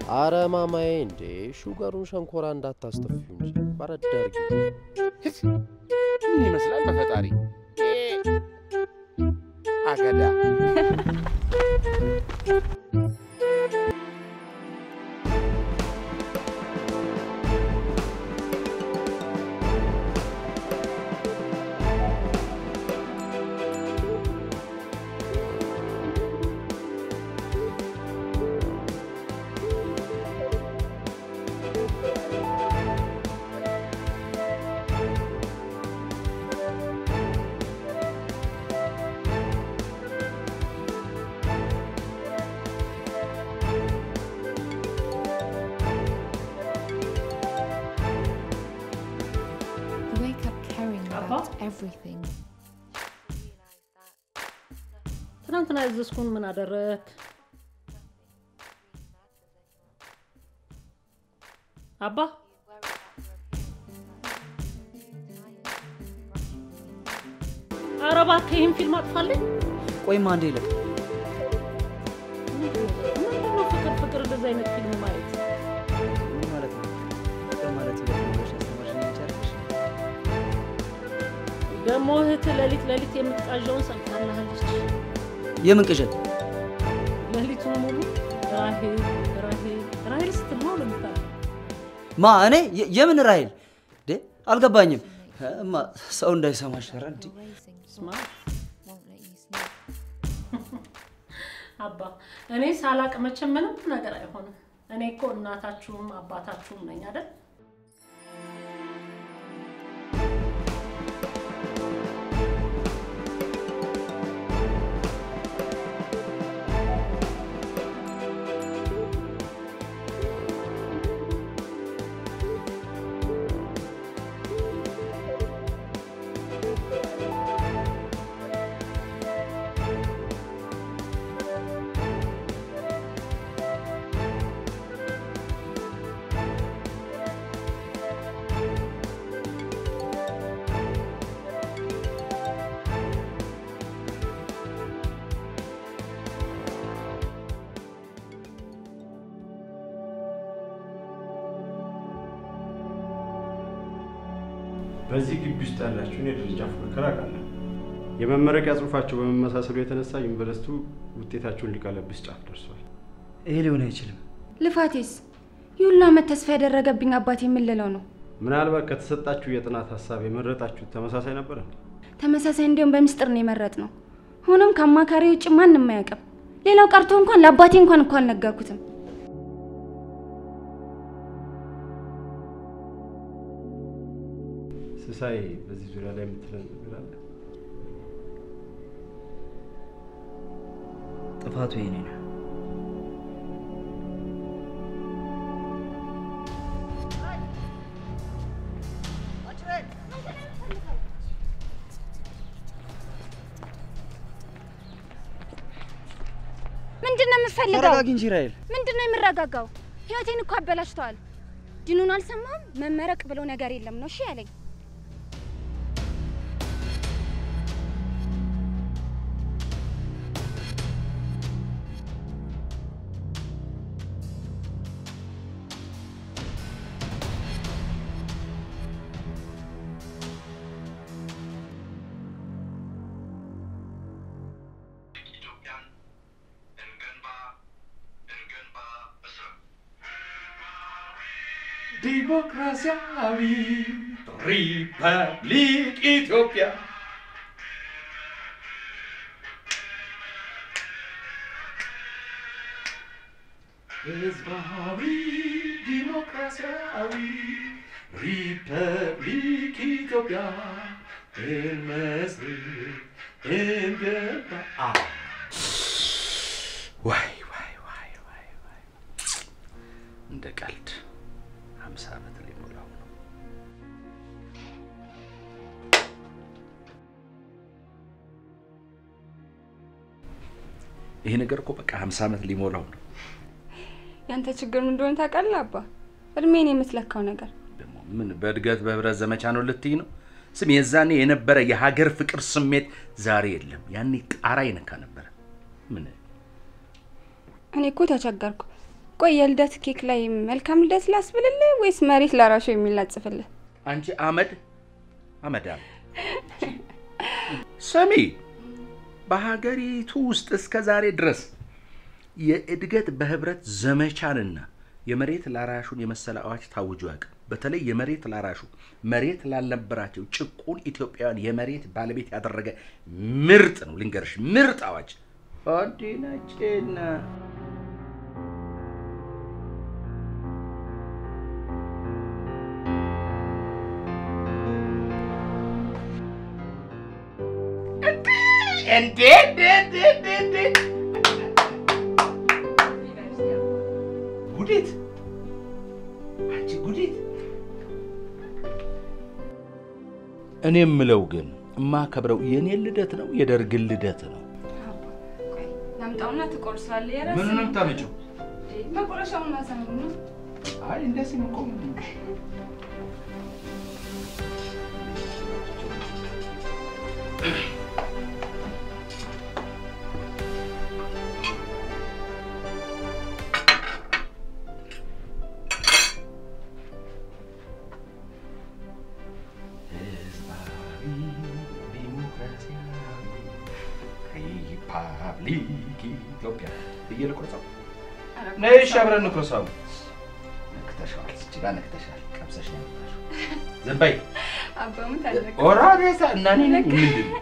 አረ ማማዬ እንዴ ሹገሩን ሸንኮራ እንዳታስተፍዩ እንጂ በረድ አድርጊው። ምን ይመስላል በፈጣሪ አገዳ You wake up caring about everything. ትናንትና ያዘዝኩን ምን አደረግ? አባ ኧረ እባክህ ይህን ፊልም አጥፋልኝ። ቆይማ አንዴ ይለቅ ምንድን ነው ፍቅር ፍቅር እንደዚህ አይነት ፊልም ማየት? ምን ማለት ነው? ፍቅር ማለት ይለቅ ብለሽ ያስተማርሽኝ አንቺ አይደለሽ? ደግሞ እህትህ ሌሊት ሌሊት የምትቃዣውን ሰምታልሃለች። የምን ቅዠት? ሌሊቱን ሙሉ ራሄል ራሄል ራሄል ስትል ነው ለምታል ማ እኔ የ- የምን ራሄል እንዴ? አልገባኝም። እማ ሰው እንዳይሰማሽ ኧረ እንዴ ስማ አባ እኔ ሳላቅ መቼም ምንም ነገር አይሆንም። እኔ እኮ እናታችሁም አባታችሁም ነኝ አይደል? በዚህ ግቢ ውስጥ ያላችሁን የደረጃ ፉክክር አውቃለሁ። የመመረቂያ ጽሑፋቸው በመመሳሰሉ የተነሳ ዩኒቨርሲቲው ውጤታቸውን ሊቀለብስ ጫፍ ደርሷል። ይሄ ሊሆን አይችልም። ልፋቴስ ይሁላ ዓመት ተስፋ ያደረገብኝ አባቴ የምልለው ነው። ምናልባት ከተሰጣችሁ የጥናት ሀሳብ የመረጣችሁት ተመሳሳይ ነበር እንዴ? ተመሳሳይ እንዲሁም በምስጢር ነው የመረጥ ነው። ሆኖም ከአማካሪ ውጭ ማንም አያውቅም። ሌላው ቀርቶ እንኳን ለአባቴ እንኳን እኮ አልነገርኩትም። ስሳይ በዚህ ዙሪያ ላይ የምትለን ነገር አለ? ጥፋቱ የኔ ነው። ምንድን ነው የምትፈልገው? ተረጋጊ እንጂ ራሄል። ምንድን ነው የምረጋጋው? ህይወቴን እኮ አበላሽተዋል። ድኑን አልሰማም። መመረቅ ብሎ ነገር የለም ነው እሺ ያለኝ። ዲሞክራሲያዊ ሪፐብሊክ ኢትዮጵያ ህዝባዊ ዲሞክራሲያዊ ሪፐብሊክ ኢትዮጵያ እንመስርት እንገንባ። አ- ዋይ ዋይ ዋይ ዋይ ዋይ እንደ ቀልድ ሀምሳ ዓመት ሊሞላው ነው። ይሄ ነገር እኮ በቃ ሀምሳ ዓመት ሊሞላው ነው። ያንተ ችግር ምን እንደሆነ ታውቃለህ አባ? እድሜን የምትለካው ነገር ደግሞ ምን በእድገት በህብረት ዘመቻ ነው ልትይ ነው? ስም የዛኔ የነበረ የሀገር ፍቅር ስሜት ዛሬ የለም። ያኔ ጣራ ይነካ ነበረ። ምን እኔ እኮ ተቸገርኩ። ቆይ የልደት ኬክ ላይ መልካም ልደት ላስብልልህ ወይስ መሬት ላራሹ የሚል ላጽፍልህ? አንቺ አመድ አመዳም ስሚ፣ በሀገሪቱ ውስጥ እስከ ዛሬ ድረስ የእድገት በህብረት ዘመቻንና የመሬት ላራሹን የመሰለ አዋጅ ታውጆ ያውቅም። በተለይ የመሬት ላራሹ መሬት ላልነበራቸው ጭቁን ኢትዮጵያውያን የመሬት ባለቤት ያደረገ ምርጥ ነው። ልንገርሽ፣ ምርጥ አዋጅ ኦዲናጭና እንዴ እንዴ እንዴ እንዴ እንዴ ጉዲት አንቺ ጉዲት። እኔ የምለው ግን የማከብረው የኔን ልደት ነው የደርግን ልደት ነው? ናምጣውና ትቆርሳለህ። የራስህ ምኑን ነው የምታመጪው? መቁረሻውን ላሳምነው ነው። አይ እንደዚህ እኮ ሪፐብሊክ ኢትዮጵያ ብዬ ልቁረጸው? ነይ እሺ፣ አብረን እንቁረሰው። ነክተሻል፣ እዚህ ጋር ነክተሻል። ቀምሰሽ ነው የመጣሽው። ዝም በይ። አባሙት አለቀ። ኦራ ቤታ እና እኔ ነኝ ምንድን ነው?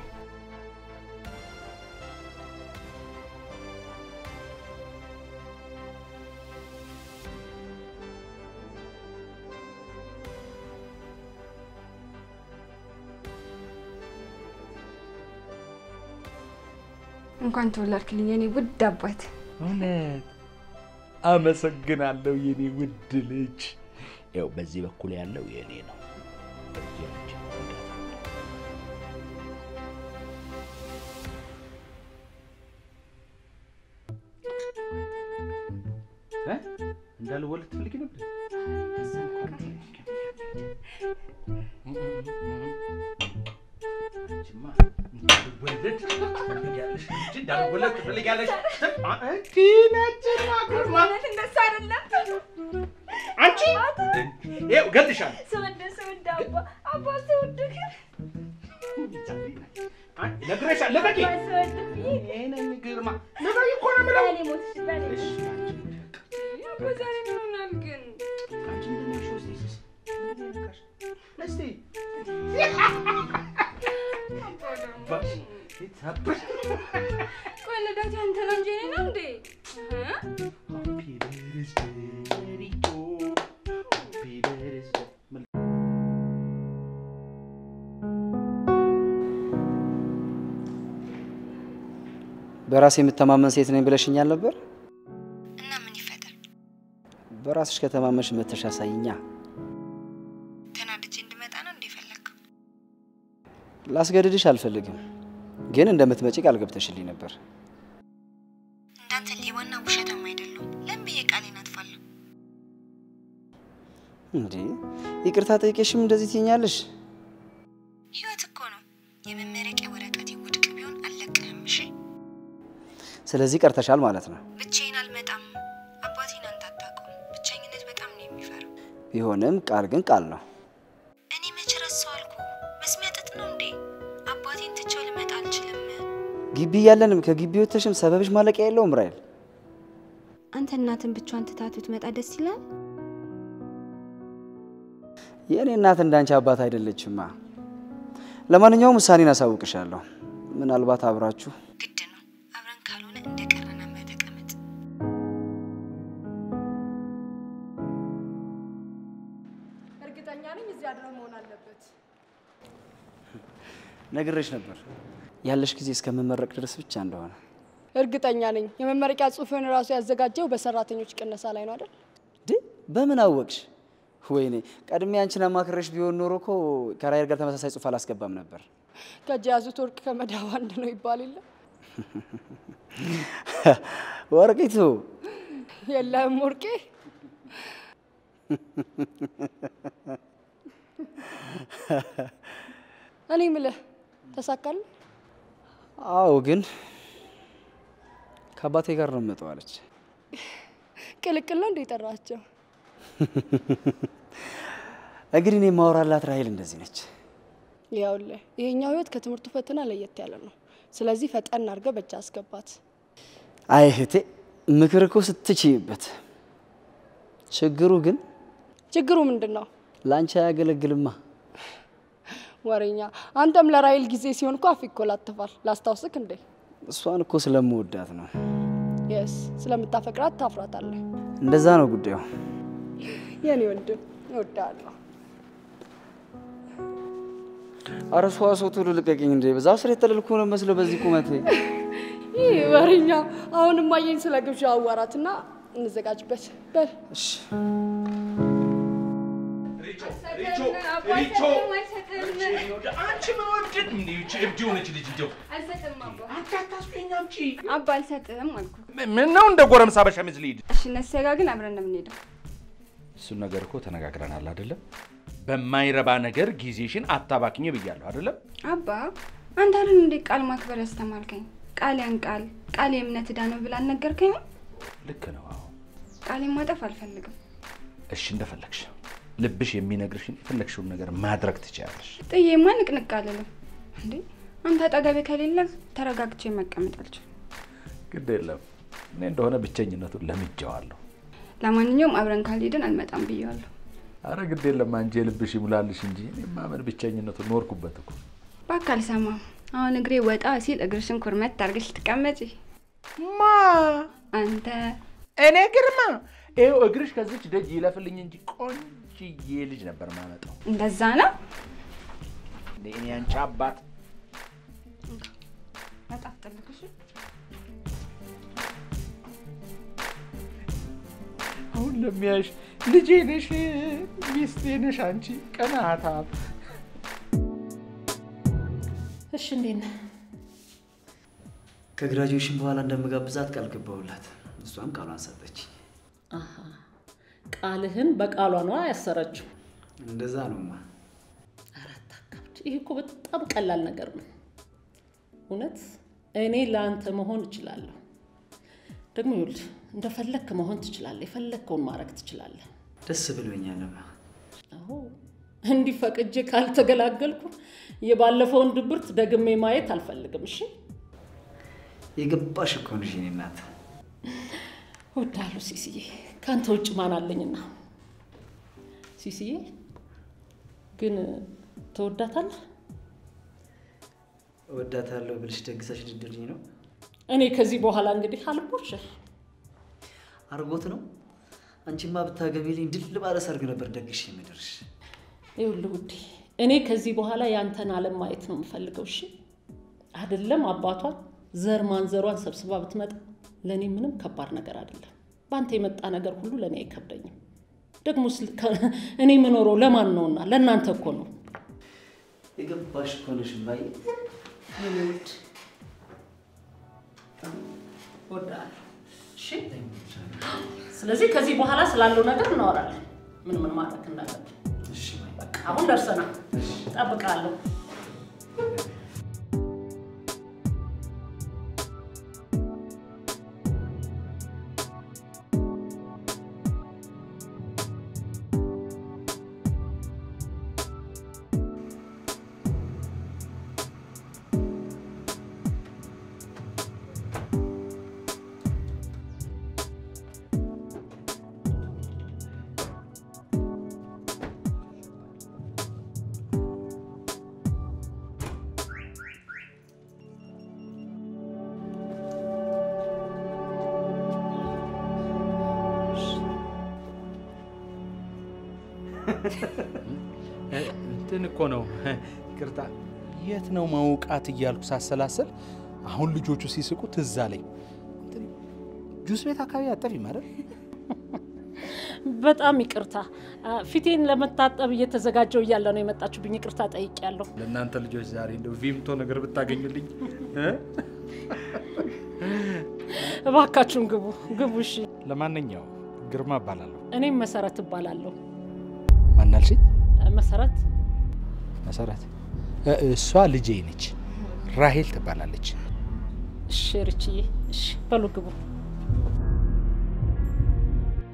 እንኳን ተወለድክልኝ የኔ ውድ አባት። እውነት አመሰግናለሁ የኔ ውድ ልጅ። ያው በዚህ በኩል ያለው የኔ ነው። በዚህ እጅ እ? እንዳልወለድ ትፈልጊ ነበር? አንቺማ እንዳልወለድ ትፈልጊያለሽ እንጂ እንዳልወለድ ትፈልጊያለሽ። አንቺ ነጭና ግርማ እንደሱ አይደለም። አንቺ ይኸው እገልሻለሁ። ስወድ ስወድ አባ አባ ስወድ ነግሬሻለሁ። ልቀቂ። እኔ ነኝ ግርማ። ልቀቂ እኮ ነው የምለው። እሺ፣ አባ ዛሬ ምን ሆናል ግን? አንቺ ምንድን ነሽ? እስኪ እስኪ ይታበል። ቆይ ልደት ያንተ ነው እንጂ የእኔ ነው እንዴ? እ? Happy birthday to you. Happy birthday. በራሴ የምተማመን ሴት ነኝ ብለሽኛል ነበር። እና ምን ይፈጠር? በራስሽ ከተማመንሽ መተሽ አሳይኛ። ተናድጄ እንድመጣ ነው እንደ ፈለግከው? ላስገድድሽ አልፈልግም፣ ግን እንደምትመጪ ቃል ገብተሽልኝ ነበር። እንዳንተ ሌባና ውሸታም አይደለሁም። ለምን ብዬ ቃሌን አጥፋለሁ? እንዴ ይቅርታ ጠይቄሽም እንደዚህ ትይኛለሽ? ህይወት እኮ ነው። የመመረቂያ ወረቀቴ ውድቅ ቢሆን አልለቅህም። እሺ ስለዚህ ቀርተሻል ማለት ነው። ብቻዬን አልመጣም። አባቴን አንተ አታውቀውም። ብቸኝነት በጣም ነው የሚፈራው። ቢሆንም ቃል ግን ቃል ነው። እኔ መች ረሳው አልኩ። መስሚያ ጥጥ ነው እንዴ? አባቴን ትቼው ልመጣ አልችልም። ግቢ እያለንም ከግቢ ወጥተሽም ሰበብሽ ማለቂያ የለውም ራይል። አንተ እናትን ብቻዋን ትታት ብትመጣ ደስ ይላል። የእኔ እናት እንዳንቺ አባት አይደለችማ። ለማንኛውም ውሳኔን አሳውቅሻለሁ። ምናልባት አብራችሁ ግድ ነው። አብረን ካልሆነ እንደ ቀረና ተቀመጥ። እርግጠኛ ነኝ እዚህ አድረው መሆን አለበት። ነግሬሽ ነበር ያለሽ ጊዜ እስከምመረቅ ድረስ ብቻ እንደሆነ። እርግጠኛ ነኝ የመመረቂያ ጽሑፍን ራሱ ያዘጋጀው በሰራተኞች ቅነሳ ላይ ነው አይደል? ድ በምን አወቅሽ? ወይኔ ቀድሜ አንቺን አማክረሽ ቢሆን ኖሮ እኮ ከራይል ጋር ተመሳሳይ ጽሑፍ አላስገባም ነበር። ከእጅ የያዙት ወርቅ ከመዳብ አንድ ነው ይባል የለ? ወርቂቱ የለህም ወርቄ? እኔ ምልህ ተሳካል? አዎ፣ ግን ከአባቴ ጋር ነው የምመጣው አለች። ቅልቅል ነው እንደ የጠራቸው? እንግዲህ እኔ የማወራላት ራሄል እንደዚህ ነች። ይኸውልህ ይሄኛው ህይወት ከትምህርቱ ፈተና ለየት ያለ ነው። ስለዚህ ፈጠን አድርገህ በእጅ አስገባት። አይ እህቴ፣ ምክር እኮ ስትችይበት። ችግሩ ግን ችግሩ ምንድን ነው? ለአንቺ አያገለግልማ። ወሬኛ፣ አንተም ለራይል ጊዜ ሲሆን እኮ አፍ ይኮላትፋል። ላስታውስክ እንዴ? እሷን እኮ ስለምወዳት ነው። የስ ስለምታፈቅራት ታፍራታለህ። እንደዛ ነው ጉዳዩ። የኔ ወንድም እወድሃለሁ። አረ ሰዋ ሰው ቶሎ ልቀቅኝ እንዴ! በዛው ስር የተለልኩ ነው መስለው በዚህ ቁመቴ። ይህ ወሬኛ፣ አሁንም አየኝ ስለ ግብዣ አዋራትና እንዘጋጅበት። በል እሺ ሪቾ ሪቾ አንቺ ምን ወድድ እንዴ? ይቺ እብድ የሆነች ልጅ እንደው አንቺ አታስቢኝ አምጪ። አባ አልሰጥህም አልኩ። ምን ነው እንደ ጎረምሳ በሸሚዝ ልሂድ? እሺ እነሱ ጋር ግን አብረን ነው የምንሄደው። እሱን ነገር እኮ ተነጋግረናል አይደለም? በማይረባ ነገር ጊዜሽን አታባክኝ ብያለሁ አይደለም? አባ አንተ አይደል እንዴ ቃል ማክበር ያስተማርከኝ? ቃል ያን ቃል ቃል የእምነት ዕዳ ነው ብላ አልነገርከኝም? ልክ ነው። አዎ ቃሌን ማጠፍ አልፈልግም። እሺ፣ እንደፈለግሽ ልብሽ የሚነግርሽን የፈለግሽውን ነገር ማድረግ ትችያለሽ። ጥዬማ ንቅንቅ አልልም። እንዴ አንተ አጠገቤ ከሌለ ተረጋግቼ መቀመጥ አልችልም። ግድ የለም እኔ እንደሆነ ብቸኝነቱን ለምጄዋለሁ። ለማንኛውም አብረን ካልሄድን አልመጣም ብዬዋለሁ። አረ ግድ የለም አንቺ የልብሽ ይሙላልሽ እንጂ እኔማ ምን ብቸኝነቱን ኖርኩበት እኮ። እባክህ አልሰማም። አሁን እግሬ ወጣ ሲል እግርሽን ኩርመት አድርገሽ ትቀመጪ። ማ አንተ እኔ ግርማ ይኸው እግርሽ ከዚች ደጅ ይለፍልኝ እንጂ ቆንጅዬ ልጅ ነበር ማመጣው። እንደዛ ነው። እንደ እኔ አንቺ አባት በጣም ጠልቅሽ አሁን ለሚያሽ ልጄ ነሽ ሚስቴ ነሽ አንቺ ቀናታም። እሺ እንዴት ነህ? ከግራጁዌሽን በኋላ እንደምጋብዛት ቃል ገባሁላት። እሷም ቃሏን ሰጠች። አሃ ቃልህን በቃሏ ነዋ ያሰረችው። እንደዛ ነውማ። አራት አካብድ። ይህ እኮ በጣም ቀላል ነገር ነው። እውነት እኔ ለአንተ መሆን እችላለሁ። ደግሞ ይኸውልህ እንደፈለግክ መሆን ትችላለህ። የፈለግከውን ማድረግ ትችላለህ። ደስ ብሎኛልማ። አዎ እንዲህ ፈቅጄ ካልተገላገልኩ የባለፈውን ድብርት ደግሜ ማየት አልፈልግም። እሺ የገባሽ እኮ ነሽ የእኔ እናት። እወድሃለሁ ሲስዬ። ከአንተ ውጭ ማን አለኝና? ሲስዬ ግን ትወዳታለህ? እወዳታለሁ ብልሽ ደግሰሽ ልድርኝ ነው? እኔ ከዚህ በኋላ እንግዲህ አልቦሽር አርጎት ነው። አንቺማ ብታገቢልኝ ድል ባለ ሰርግ ነበር ደግሽ የምድርሽ። ይኸውልህ ውዴ፣ እኔ ከዚህ በኋላ ያንተን ዓለም ማየት ነው የምፈልገው። እሺ አይደለም አባቷን ዘር ማንዘሯን ሰብስባ ብትመጣ ለእኔ ምንም ከባድ ነገር አይደለም። በአንተ የመጣ ነገር ሁሉ ለእኔ አይከብደኝም። ደግሞ እኔ የምኖረው ለማን ነውና? ለእናንተ እኮ ነው። የገባሽ እኮ ነሽ እማዬ። ውድ እወድሃለሁ። እሺ ስለዚህ ከዚህ በኋላ ስላለው ነገር እናወራለን። ምን ምን ማድረግ እንዳለብን። እሺ እማዬ። በቃ አሁን ደርሰናል። እጠብቅሃለሁ። እንትን እኮ ነው ይቅርታ፣ የት ነው መውቃት እያልኩ ሳሰላሰል አሁን ልጆቹ ሲስቁ ትዝ አለኝ። እንትን ጁስ ቤት አካባቢ አጠፊም አይደል? በጣም ይቅርታ። ፊቴን ለመታጠብ እየተዘጋጀው እያለ ነው የመጣችሁብኝ። ይቅርታ ጠይቄያለሁ። ለእናንተ ልጆች ዛሬ እንደው ቪምቶ ነገር ብታገኙልኝ እ? እባካችሁን ግቡ ግቡ። እሺ። ለማንኛውም ግርማ እባላለሁ። እኔም መሰረት እባላለሁ። ማናልሽኝ? መሰረት መሰረት እ- እሷ ልጄ ነች፣ ራሄል ትባላለች። እሺ፣ ርችዬ። እሺ፣ በሉ ግቡ።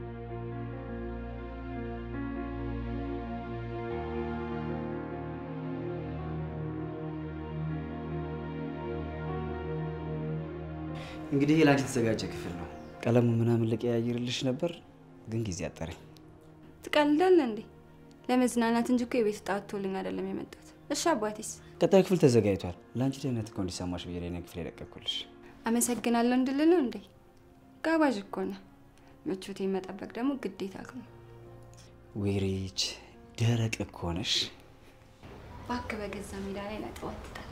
እንግዲህ ይሄ ላንቺ የተዘጋጀ ክፍል ነው። ቀለሙ ምናምን ልቀያይርልሽ ነበር፣ ግን ጊዜ አጠረኝ። ትቀልዳለህ እንዴ? ለመዝናናት እንጂ እኮ የቤት ዕጣ ወጥቶልኝ አይደለም የመጣሁት። እሺ አባቴስ? ቀጣዩ ክፍል ተዘጋጅቷል። ለአንቺ ደህንነት እኮ እንዲሰማሽ ብዬ ነው ክፍል የለቀኩልሽ። አመሰግናለሁ እንድልህ ነው እንዴ? ጋባዥ እኮ ነህ። ምቾቴን መጠበቅ ደግሞ ግዴታ ነው። ዌሬች ደረቅ እኮ ነሽ። እባክህ በገዛ ሜዳ ላይ ነጥብ አትጣል።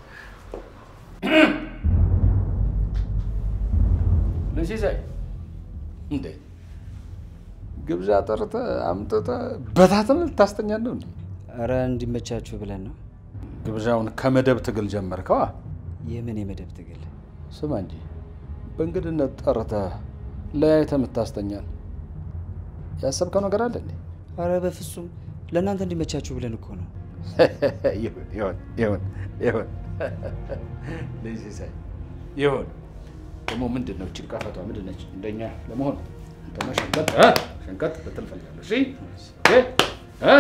ለሲሳይ እንዴ ግብዣ ጠርተህ አምጥተህ በታትን ልታስተኛን ነው እንዴ? እረ እንዲመቻችሁ ብለን ነው። ግብዣውን ከመደብ ትግል ጀመርከዋ? የምን የመደብ ትግል? ስማ እንጂ በእንግድነት ጠርተህ ለያይተህ የምታስተኛን ያሰብከው ነገር አለ እንዴ? አረ በፍጹም ለእናንተ እንዲመቻችሁ ብለን እኮ ነው። ይሁን ይሁን ይሁን ይሁን ልጅ ሲሳይ ይሁን። ደግሞ ምንድን ነው እችን ቀፈቷ ምንድን ነች? እንደኛ ለመሆን አንተማ ሸንቀጥ እ? ሸንቀጥ ልትል እፈልጋለሁ። እሺ እ? እ?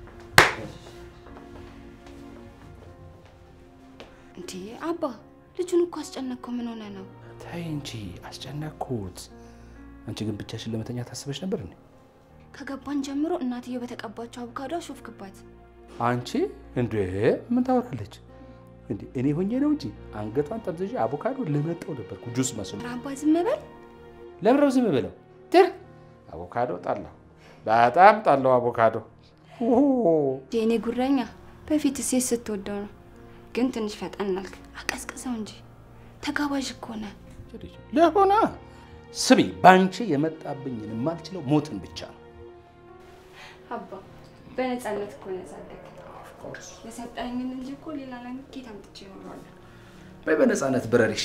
እንዴ አባ ልጁን እኮ አስጨነቅከው። ምን ሆነ ነው? ተይ እንጂ አስጨነቅኩት። አንቺ ግን ብቻሽን ለመተኛ ታስበሽ ነበር እንዴ? ከገባን ጀምሮ እናትየው በተቀባቸው አቮካዶ አሾፍክባት። አንቺ እንዴ ምን ታወራለች እንዴ? እኔ ሆኜ ነው እንጂ አንገቷን ጠምዝዤ አቮካዶ ልመጣው ነበርኩ ጁስ መስሎ። ኧረ አባ ዝም በል። ለምን ነው ዝም ብለው? ትር አቮካዶ ጣላሁ፣ በጣም ጣላሁ አቮካዶ። የእኔ ጉረኛ በፊት ሴት ስትወደው ነው፣ ግን ትንሽ ፈጠን አልክ። አቀዝቅዘው እንጂ ተጋባዥ እኮ ነህ። ለሆና ስሚ፣ ባንቺ የመጣብኝን የማልችለው ሞትን ብቻ ነው። አባ በነፃነት እኮ ነው ያሳደግ የሰጠኝን እንጂ እኮ ሌላ ነገር ኬት አምጥቼ እኖረዋለሁ። በይ በነፃነት ብረሪሽ።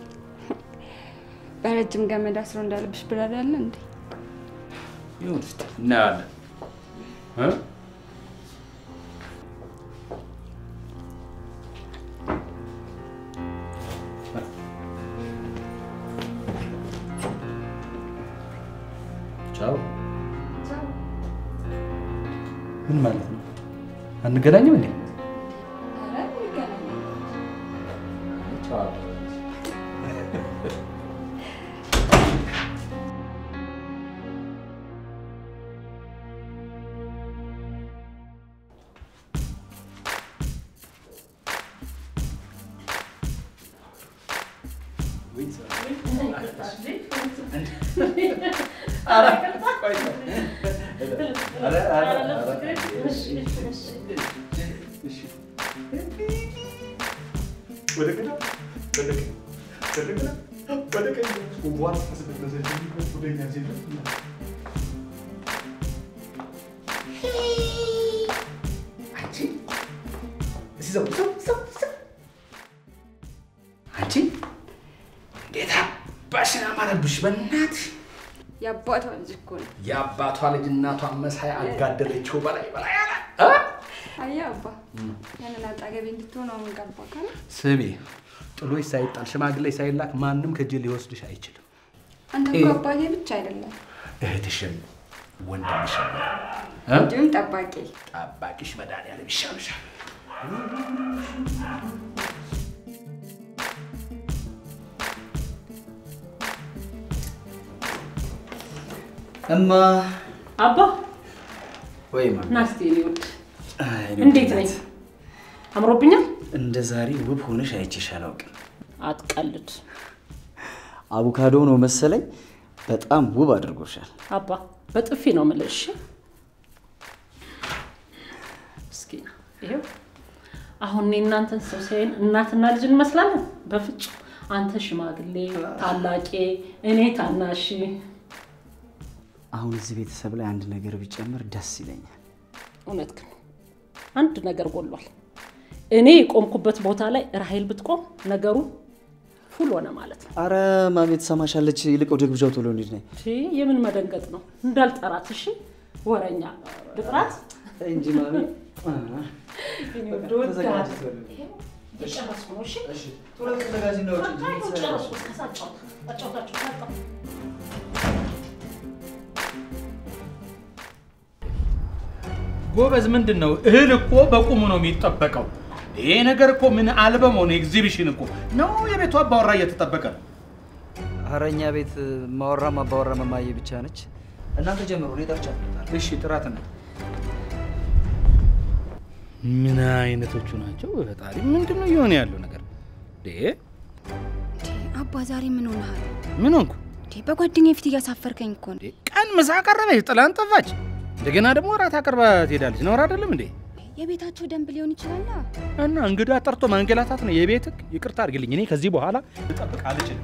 በረጅም ገመድ አስሮ እንዳለብሽ ብራሪ አለ እንዴ? ይሁን እስኪ እናያለን እ? ቻው። ምን ማለት ነው? አንገናኝም እንዴ? ቻው። አንቺ እንዴት አባሽን አማረብሽ በእናትሽ። የአባቷ ልጅ እኮ ነው። የአባቷ ልጅ እናቷን መሳይ አጋደለችው በላይ በላይ አለ። አየህ አባ፣ ያንን አጣገቤ እንድትሆን አሁን ገባ ካለ ስሚ፣ ጥሎሽ ሳይጣል ሽማግሌ ሳይላክ ማንም ከእጅ ሊወስድሽ አይችልም። አንተ እኮ አባቴ ብቻ አይደለም እህትሽም ወንድምሽም እንዲሁም ጠባቂ ጠባቂሽ መድኃኒዓለም ይሻልሻል። እማ አባ ወይ ማ ና እስኪ እኔ ውድ እንዴት ነኝ? አምሮብኛል? እንደ ዛሬ ውብ ሆነሽ አይቼሽ አላውቅም። አትቀልድ አቮካዶ ነው መሰለኝ በጣም ውብ አድርጎሻል። አባ፣ በጥፊ ነው የምልህ። እሺ እስኪ ይኸው አሁን እኔ እናንተን ሰው ሲያይን እናትና ልጅ እንመስላለን? በፍጹም አንተ ሽማግሌ ታላቄ፣ እኔ ታናሽ። አሁን እዚህ ቤተሰብ ላይ አንድ ነገር ቢጨምር ደስ ይለኛል። እውነት ግን አንድ ነገር ጎሏል። እኔ የቆምኩበት ቦታ ላይ ራሄል ብትቆም ነገሩ ፉል ሆነ ማለት ነው። አረ ማሜ ትሰማሻለች። ይልቅ ወደ ግብዣው ቶሎ እንሂድ ነይ እሺ፣ የምን መደንገጥ ነው? እንዳልጠራት። እሺ፣ ወረኛ ልጥራት እንጂ ማሜ የጨረስኩ ነው። እሺ፣ ቶሎ ተዘጋጅ ነው ጨረስኩ። ከዛ አጫውታ አጫውታችሁ መጣሁ። ጎበዝ፣ ምንድን ነው እህል እኮ በቁሙ ነው የሚጠበቀው። ይሄ ነገር እኮ ምን አልበም ሆነ ኤግዚቢሽን እኮ ነው። የቤቱ አባወራ እየተጠበቀ ነው። ኧረ እኛ ቤት ማወራ ማባወራ መማዬ ብቻ ነች። እናንተ ጀምሩ፣ እኔ ጠርቻለሁ። እሺ ጥራት ነው። ምን አይነቶቹ ናቸው? ፈጣሪ ምንድን ነው እየሆነ ያለው ነገር? እንዴ አባ ዛሬ ምን ሆነሃል? ምን ሆንኩ? እንዴ በጓደኛዬ ፊት እያሳፈርከኝ እኮ ነው። ቀን ምሳ አቀረበች፣ ጥላን ጠፋች። እንደገና ደግሞ እራት አቅርባ ትሄዳለች። ነውር አይደለም እንዴ? የቤታቸው ደንብ ሊሆን ይችላል። እና እንግዳ ጠርቶ ማንገላታት ነው የቤት ህግ። ይቅርታ አድርግልኝ፣ እኔ ከዚህ በኋላ ልጠብቅ አልችልም።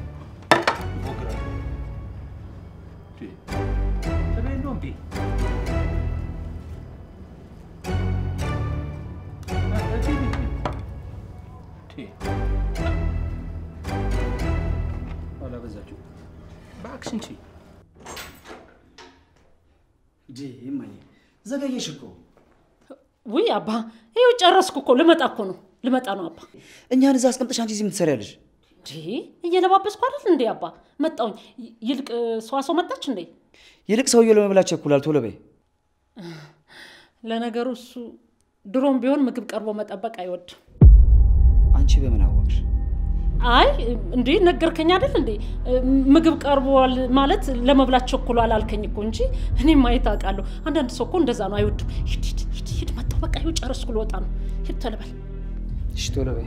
እባክሽ እንጂ እንጂ እማዬ ዘገየሽ እኮ። ውይ አባ ይኸው ጨረስኩ እኮ ልመጣ እኮ ነው ልመጣ ነው አባ። እኛን እዛ አስቀምጠሽ አንቺ እዚህ የምትሰሪያለሽ? እንዴ እየለባበስኩ አይደል እንዴ አባ? መጣሁኝ። ይ- ይልቅ ሰዋሰው መጣች እንዴ? ይልቅ ሰውየው ለመብላት ቸኩላል። ቶሎ በይ። ለነገሩ እሱ ድሮም ቢሆን ምግብ ቀርቦ መጠበቅ አይወድም። አንቺ በምን አወቅሽ? አይ እንዴ ነገርከኝ አይደል እንዴ ምግብ ቀርቧል ማለት ለመብላት ቸኩሏል አልከኝ እኮ እንጂ እኔም ማየት አውቃለሁ። አንዳንድ ሰው እኮ እንደዛ ነው፣ አይወድም። ሂድ ሂድ ሂድ ሂድ መጣሁ፣ በቃ ይኸው ጨረስኩ፣ ልወጣ ነው። ሂድ ቶሎ በል። እሺ ቶሎ በይ።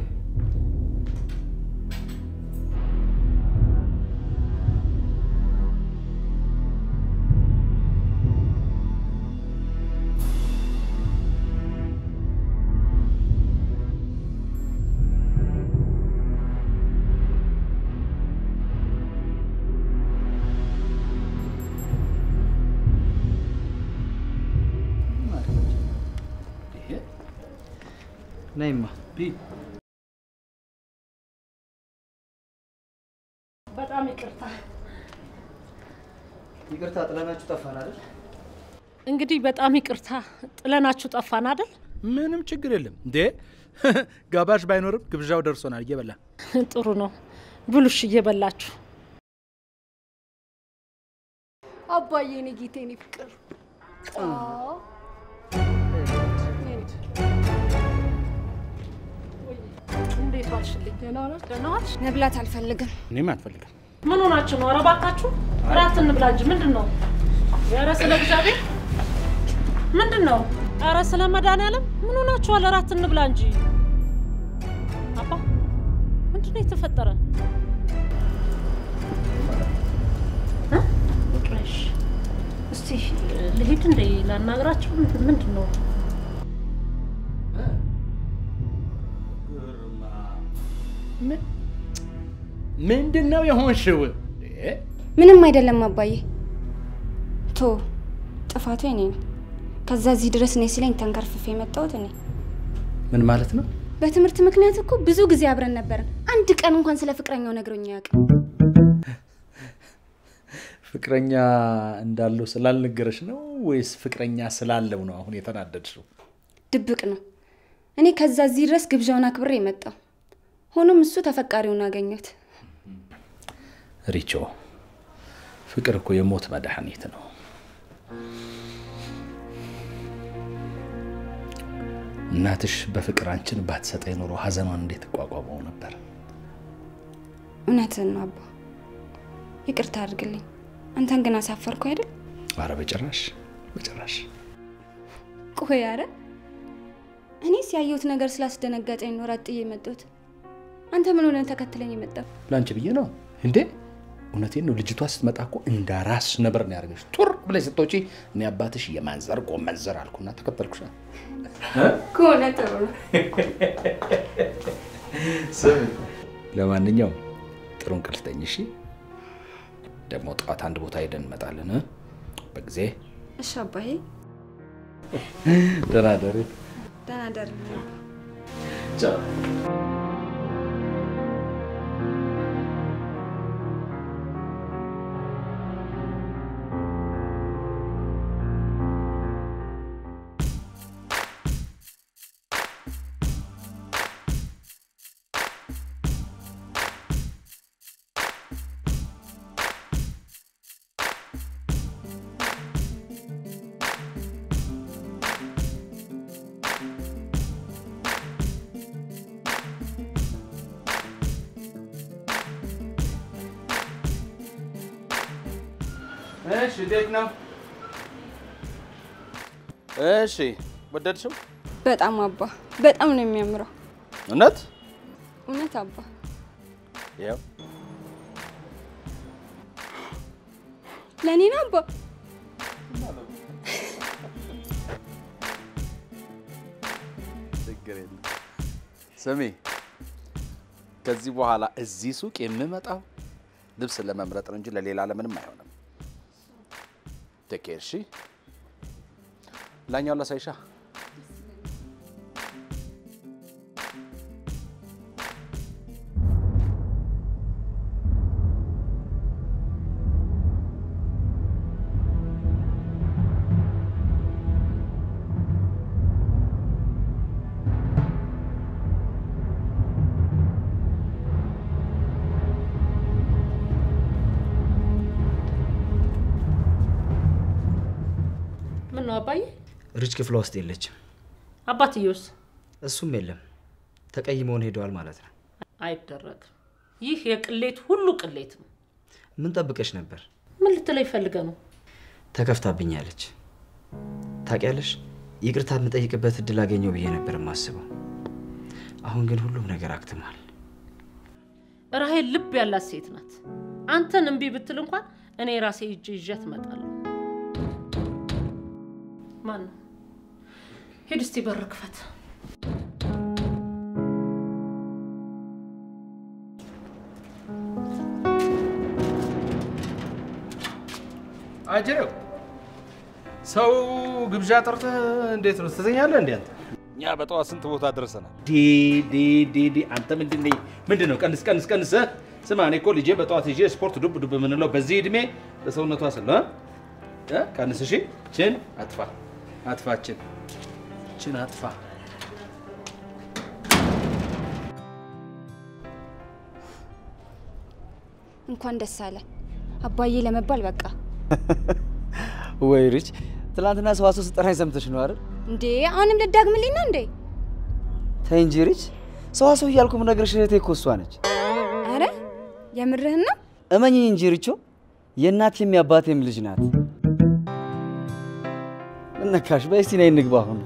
ነይማ በጣም ይቅርታ። ይቅርታ ጥለናችሁ ጠፋን አይደል? እንግዲህ በጣም ይቅርታ ጥለናችሁ ጠፋን አይደል? ምንም ችግር የለም እንዴ ጋባዥ ባይኖርም ግብዣው ደርሶናል። እየበላ ጥሩ ነው። ብሉሽ እየበላችሁ አባዬ እኔ ጌቴ እኔ ፍቅር አዎ። እንዴት ዋልሽልኝ? ደህና ዋልሽ? ደህና ዋልሽ? መብላት አልፈልግም። እኔም አልፈልግም። ምን ሆናችሁ ነው? ኧረ እባካችሁ እራት እንብላ እንጂ ምንድን ነው? ኧረ ስለ እግዚአብሔር ምንድን ነው? ኧረ ስለ መድኃኒዓለም ምን ሆናችኋል? እራት እንብላ እንጂ አባ ምንድን ነው የተፈጠረ? እ? ፍቅርሽ እስቲ ልሂድ እንደ ላናግራቸው ምንድን ነው? ምንድን ነው የሆንሽው? ምንም አይደለም አባዬ። ቶ ጥፋቱ የኔ ነው። ከዛ እዚህ ድረስ እኔ ሲለኝ ተንከርፍፌ የመጣሁት እኔ። ምን ማለት ነው? በትምህርት ምክንያት እኮ ብዙ ጊዜ አብረን ነበርን። አንድ ቀን እንኳን ስለ ፍቅረኛው ነግሮኝ አያውቅም። ፍቅረኛ እንዳለው ስላልነገረሽ ነው ወይስ ፍቅረኛ ስላለው ነው አሁን የተናደድሽው? ድብቅ ነው። እኔ ከዛ እዚህ ድረስ ግብዣውን አክብሬ የመጣው ሆኖም እሱ ተፈቃሪውን አገኘሁት። ሪቾ፣ ፍቅር እኮ የሞት መድኃኒት ነው። እናትሽ በፍቅር አንቺን ባትሰጠኝ ኖሮ ሀዘኗን እንዴት እቋቋመው ነበር? እውነትህን ነው አባ፣ ይቅርታ አድርግልኝ። አንተን ግን አሳፈርኩ አይደል? አረ በጭራሽ በጭራሽ። ቆይ አረ እኔስ ያየሁት ነገር ስላስደነገጠኝ ነው ራጥ ጥዬ የመጣሁት። አንተ ምን ሆነን ተከትለኝ የመጣው? ለአንቺ ብዬ ነው እንዴ? እውነቴን ነው። ልጅቷ ስትመጣ እኮ እንደ ራስ ነበር ነው ያደረገች። ቱር ብለሽ ስትወጪ እኔ አባትሽ የማንዘር ጎመንዘር አልኩና ተከተልኩሽ። ከሆነ ጥሩ ነው። ስም ለማንኛውም ጥሩ እንቅልፍ ተኝ። እሺ፣ ደግሞ ጠዋት አንድ ቦታ ሄደን እንመጣለን እ? በጊዜ እሺ አባዬ፣ ደህና ደሪ። ደህና ደር። ቻው። እሺ፣ እንዴት ነው? እሺ፣ ወደድሽው? በጣም አባ፣ በጣም ነው የሚያምረው። እውነት? እውነት አባ። ያው ለእኔ ነው አባ። ችግር የለም። ስሚ፣ ከዚህ በኋላ እዚህ ሱቅ የምመጣው ልብስ ለመምረጥ ነው እንጂ ለሌላ ለምንም አይሆንም። ቴኬር እሺ። ላኛው ላሳይሻ። ምን ነው አባዬ? ሪች ክፍሏ ውስጥ የለችም። አባትየውስ? እሱም የለም። ተቀይመውን ሄደዋል ማለት ነው። አይደረግም። ይህ የቅሌት ሁሉ ቅሌት ነው። ምን ጠብቀሽ ነበር? ምን ልትለኝ ፈልገ ነው? ተከፍታብኛለች። ታውቂያለሽ፣ ይቅርታ የምጠይቅበት እድል አገኘው ብዬ ነበር የማስበው። አሁን ግን ሁሉም ነገር አክትሟል። ራሄል ልብ ያላት ሴት ናት። አንተን እምቢ ብትል እንኳን እኔ ራሴ እጅ ይዣት እመጣለሁ። ማን ነው? ሂድ እስቲ በር ክፈት። አጅሬው ሰው ግብዣ ጠርተህ እንዴት ነው ትተኛለህ? እንዴ አንተ እኛ በጠዋት ስንት ቦታ ደርሰናል። ዲ ዲ ዲ ዲ አንተ ምንድን ነህ? ምንድን ነው? ቀንስ ቀንስ ቀንስ። ስማ እኔ እኮ ልጄ በጠዋት ይዤ ስፖርት ዱብ ዱብ የምንለው በዚህ እድሜ ለሰውነቷ ስለ እ? ቀንስ። እሺ ችን አጥፋ አጥፋ፣ ችን ችን አጥፋ። እንኳን ደስ አለ አባዬ ለመባል በቃ። ወይ ሪች፣ ትናንትና ሰዋሰው ስጠራኝ ሰምተሽ ነው አይደል? እንዴ አሁንም ልዳግምልኝ ነው እንዴ? ተይ እንጂ ሪች፣ ሰዋሰው እያልኩ የምነግርሽ እህቴ እኮ እሷ ነች። አረ የምርህን ነው? እመኝኝ እንጂ ሪቾ፣ የእናቴም የአባቴም ልጅ ናት። ምን ነካሽ? በይ እስቲ ነይ እንግባ አሁን።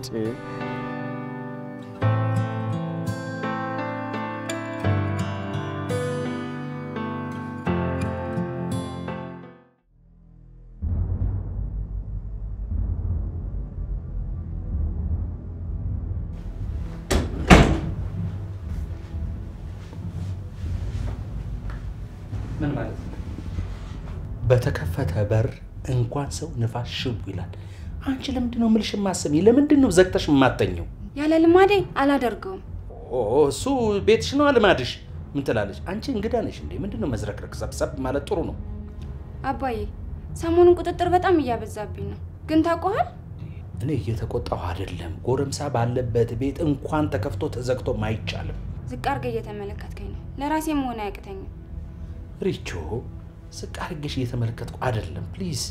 ምን ማለት ነው? በተከፈተ በር እንኳን ሰው ንፋስ ሽው ይላል። አንቺ ለምንድን ነው የምልሽ የማሰሚ? ለምንድን ነው ዘግተሽ የማተኘው? ያለ ልማዴ አላደርገውም። ኦ እሱ ቤትሽ ነው ልማድሽ። ምን ትላለች? አንቺ እንግዳ ነሽ እንዴ? ምንድን ነው መዝረክረክ? ሰብሰብ ማለት ጥሩ ነው። አባዬ ሰሞኑን ቁጥጥር በጣም እያበዛብኝ ነው። ግን ታውቀዋል እኔ እየተቆጣሁ አይደለም። ጎረምሳ ባለበት ቤት እንኳን ተከፍቶ ተዘግቶም አይቻልም። ዝቅ አድርገህ እየተመለከትከኝ ነው። ለራሴ መሆን አያቅተኝም። ሪቾ ዝቅ አድርገሽ እየተመለከትኩ አይደለም። ፕሊዝ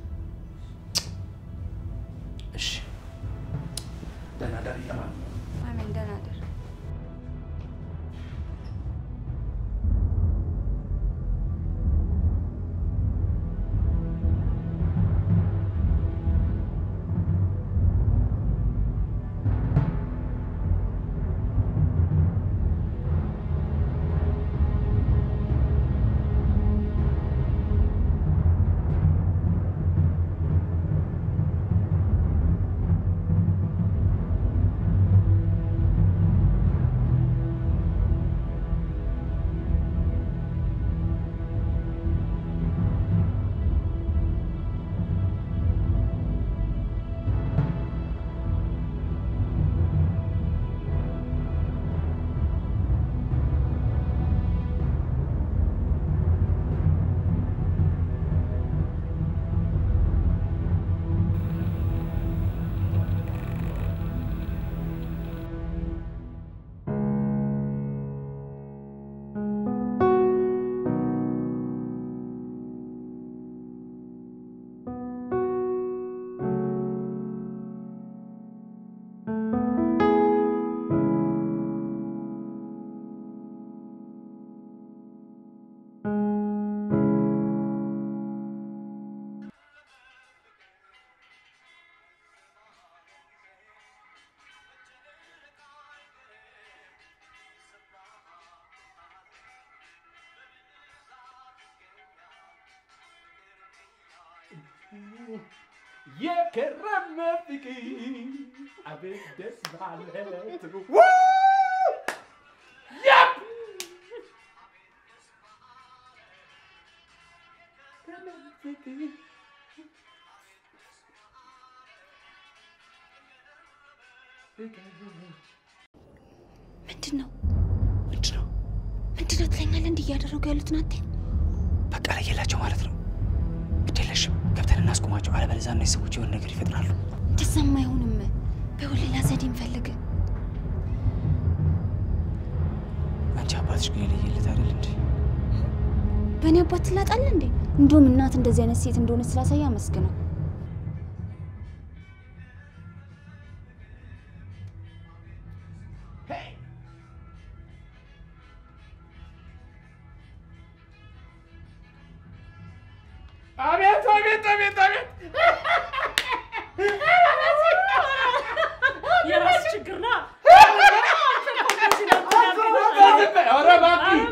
እሺ። ደህና ደር ይለማል። አሜን። ደህና እደር። የከረመ ፍቅር አቤት ደስ ማለት ነው። ያፕ ምንድን ነው ምንድን ነው ምንድን ነው ትለኛለህ? እንዲህ እያደረጉ ያሉት ናቴ በቃ ለየላቸው ማለት ነው። ግዴለሽም ገብተን እናስቆማቸው፣ አለበለዚያ እነዚህ ሰዎች የሆነ ነገር ይፈጥራሉ። እንደዛም አይሆንም። በሁን ሌላ ዘዴ እንፈልግ። አንቺ አባትሽ ግን የለየለት አይደል እንዴ? በእኔ አባት ትላጣለህ እንዴ? እንዲሁም እናት እንደዚህ አይነት ሴት እንደሆነ ስላሳየ አመስግነው። አቤት አቤት አቤት አቤት የራስ ችግር ና ኧረ እባክህ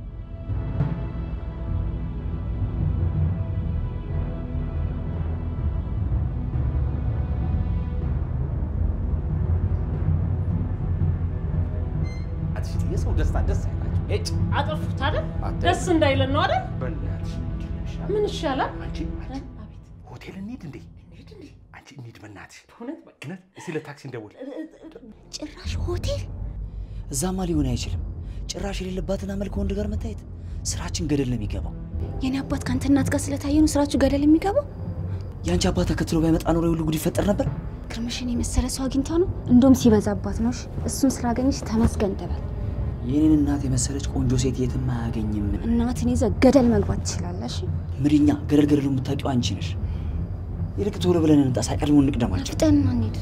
የሰው ደስታ ደስ አይላቸው። እጭ አጠፉት አይደል? አታይም? ደስ እንዳይለን ነው አይደል? በእናትሽ ምን ይሻላል? አንቺ አንቺ ሆቴል እንሂድ እንዴ? አንቺ እንሂድ በእናትሽ። በእውነት በቃ እውነት እስኪ ለታክሲ እንደውል። ጭራሽ ሆቴል እዛማ ሊሆን አይችልም። ጭራሽ የሌለባትን አመል ከወንድ ጋር መታየት ስራችን ገደል ነው የሚገባው። የኔ አባት ከአንተ እናት ጋር ስለታየ ነው ስራችሁ ገደል የሚገባው። የአንቺ አባት ተከትሎ ባይመጣ ኖሮ የሁሉ ጉድ ይፈጠር ነበር። ግርምሽን የመሰለ ሰው አግኝታ ነው። እንደውም ሲበዛባት ነው። እሺ፣ እሱን ስላገኘሽ ተመስገን ተበል። የኔን እናት የመሰለች ቆንጆ ሴት የትም አያገኝም። እናትን ይዘህ ገደል መግባት ትችላለሽ። ምድኛ ገደል ገደሉ የምታውቂው አንቺ ነሽ። ይልቅ ቶሎ ብለን እንምጣ፣ ሳይቀድሙ እንቅደማቸው። ፍጠን እንሂድ።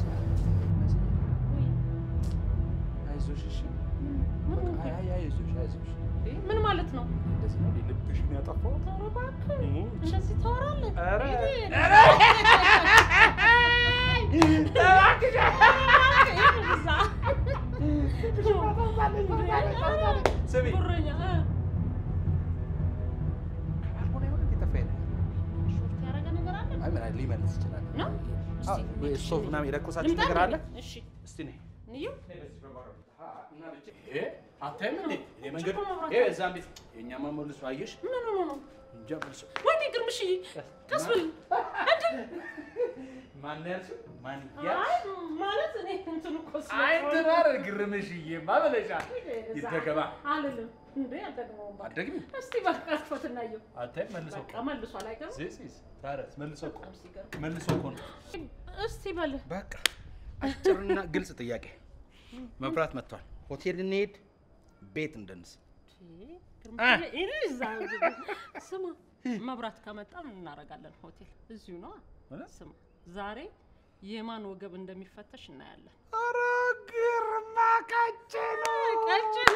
አይዞሽ እሺ። በቃ አይ አይ አይዞሽ አይዞሽ። ምን ማለት ነው? እንደዚህ ነው ልብሽን ያጠፋው። ኧረ እባክህ እንደዚህ ታወራለህ? ኧረ ሂድ። ኧረ እባክሽ እዛ። ስሚ ጉረኛ እ። ካልሆነ የሆነ የጠፋ ነገር ሾርት ያደረገ ነገር አለ? አይ ምን ሊመልስ ይችላል። ነው? አዎ፣ ወይ ስቶቭ ምናምን የለኮሳችሁት ልምጣ ነገር እንዴ? አለ? እሺ እስቲ ነይ። እንየው። ይሄ አታይም እንዴ? ይሄ መንገድ ጭቆ መብራት ይሄ አለ። እዛም ቤት የእኛማ መልሶ አየሽ? ምን ሆኖ ነው? እንጃ መልሶ ወይኔ ግርምሽዬ፣ ቀስ ብል እንዴ! ማን ያልሽው? ማን አይ ማለት እኔ እንትን እኮ ስለ- አይ ትራር ግርምሽዬማ ብለሻል። ይደገማ አልልም እንዴ አልደግመውም። በቃ አትደግሚ? እስቲ በቃ ክፈት እናየው። አታይም መልሶ በቃ መልሷል አይገርም? ዚስ ታረስ መልሶ እኮ በጣም ሲገርም። መልሶ እኮ ነው። እስቲ በል በቃ አጭርና ግልጽ ጥያቄ። መብራት መጥቷል። ሆቴል እንሄድ፣ ቤት እንደንስ። ግርምሽዬ፣ እኔ እዛ ስማ፣ መብራት ከመጣ ምን እናደርጋለን? ሆቴል እዚሁ ነዋ። ስማ፣ ዛሬ የማን ወገብ እንደሚፈተሽ እናያለን። ኧረ ግርማ ቀጭን ቀጭን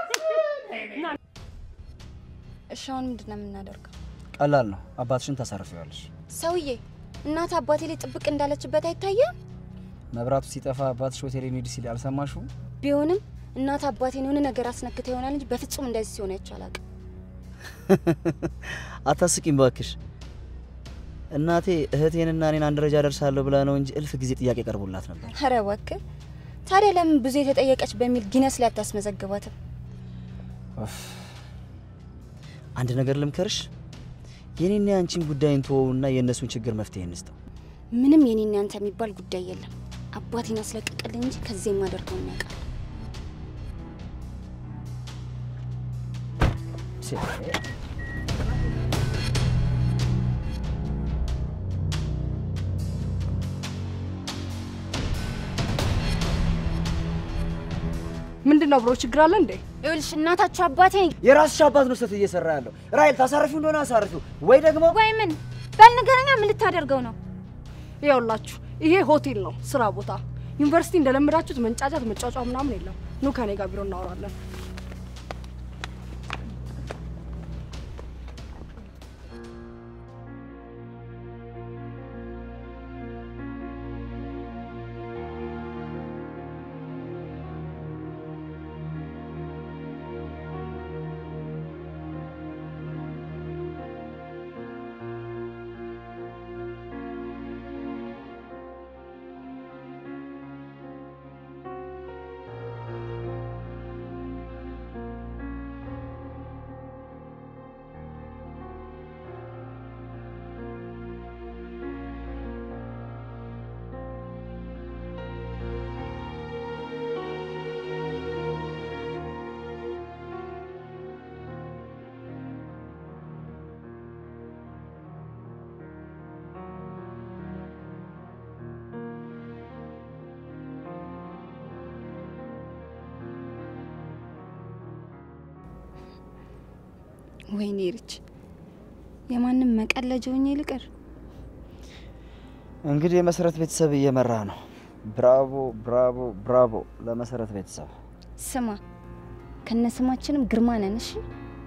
እሺ፣ አሁን ምንድን ነው የምናደርገው? ቀላል ነው። አባትሽን ታሳርፊዋለሽ። ሰውዬ እናት አባቴ ላይ ጥብቅ እንዳለችበት አይታየም? መብራቱ ሲጠፋ አባትሽ ሆቴል እንሂድ ሲል አልሰማሽውም? ቢሆንም እናት አባቴን የሆነ ነገር አስነክተ ይሆናል እንጂ በፍጹም እንደዚህ ሲሆን አይቼ አላውቅም። አታስቂም ባክሽ። እናቴ እህቴንና እኔን አንድ ደረጃ ደርሳለሁ ብላ ነው እንጂ እልፍ ጊዜ ጥያቄ ቀርቦላት ነበር። ኧረ እባክህ ታዲያ ለምን ብዙ የተጠየቀች በሚል ጊነስ ላይ አታስመዘግባትም? ኡፍ። አንድ ነገር ልምከርሽ፣ የኔና የአንቺን ጉዳይ እንተወውና የእነሱን ችግር መፍትሄ እንስጠው። ምንም የኔና ያንተ የሚባል ጉዳይ የለም። አባቴን አስለቅቅልኝ እንጂ ከዚህ የማደርገው ያውቃል። ምንድን ነው ብሮ ችግር አለ እንዴ? ይኸውልሽ እናታችሁ አባቴን የራስሽ አባት ነው ስህተት እየሰራ ያለው። ራይል ታሳርፊው እንደሆነ አሳርፊው፣ ወይ ደግሞ ወይ ምን በል ንገረኛ፣ ምን ልታደርገው ነው? ይኸውላችሁ ይሄ ሆቴል ነው፣ ስራ ቦታ። ዩኒቨርሲቲ እንደለመዳችሁት መንጫጫት፣ መጫጫ ምናምን የለም። ኑ ከኔ ጋር ቢሮ እናወራለን። ወይኔ ርች የማንም መቀለጃ ሆኜ ልቅር። እንግዲህ የመሰረት ቤተሰብ እየመራ ነው። ብራቮ ብራቮ ብራቮ ለመሰረት ቤተሰብ። ስማ ከነ ስማችንም ግርማ ነን። እሺ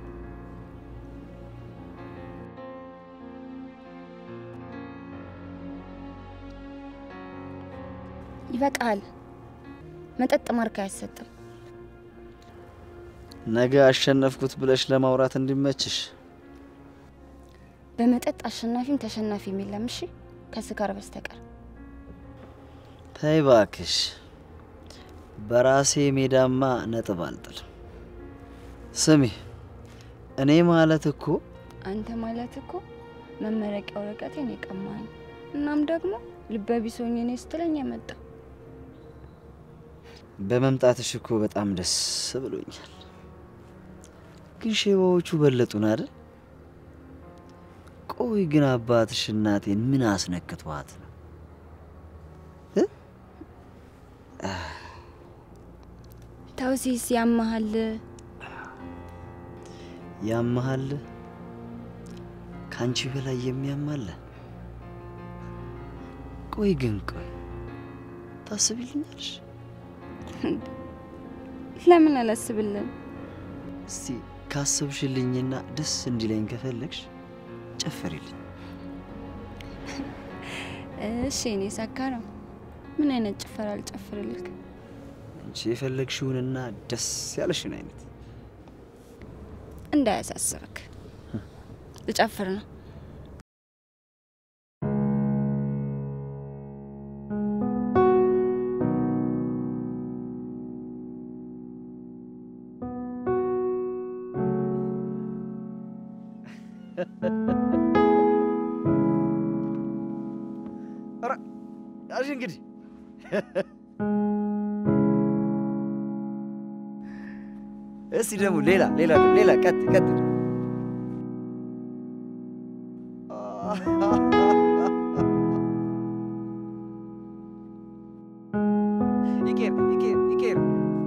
ይበቃል። መጠጥ ማርክ አያሰጥም። ነገ አሸነፍኩት ብለሽ ለማውራት እንዲመችሽ በመጠጥ አሸናፊም ተሸናፊም የለም። እሺ ከስካር በስተቀር ተይ እባክሽ። በራሴ ሜዳማ ነጥብ አልጥልም። ስሚ እኔ ማለት እኮ አንተ ማለት እኮ መመረቂያ ወረቀቴን የቀማኝ እናም ደግሞ ልበ ቢስ ሆኜ እኔ ስትለኝ የመጣ በመምጣትሽ እኮ በጣም ደስ ብሎኛል። ግን ሼባዎቹ በለጡን አይደል? ቆይ ግን አባትሽ እናቴን ምን አስነክቷት ነው? ተውሲስ ያመሃል ያመሃል? ከአንቺ በላይ የሚያማለ? ቆይ ግን ቆይ ታስቢልኛለሽ? ለምን አላስብልን? እስቲ ካሰብሽልኝና ደስ እንዲለኝ ከፈለግሽ ጨፈሪልኝ። እሺ እኔ ሰካራም ምን አይነት ጭፈራ አልጨፍርልክ? አንቺ የፈለግሽውንና ደስ ያለሽን አይነት እንዳያሳስብክ ልጨፍር ነው። ያዥ እንግዲህ እስቲ ደግሞ ሌላ ሌላ ሌላ ቀጥ ቀጥ ይቄር ይቄር ይቄር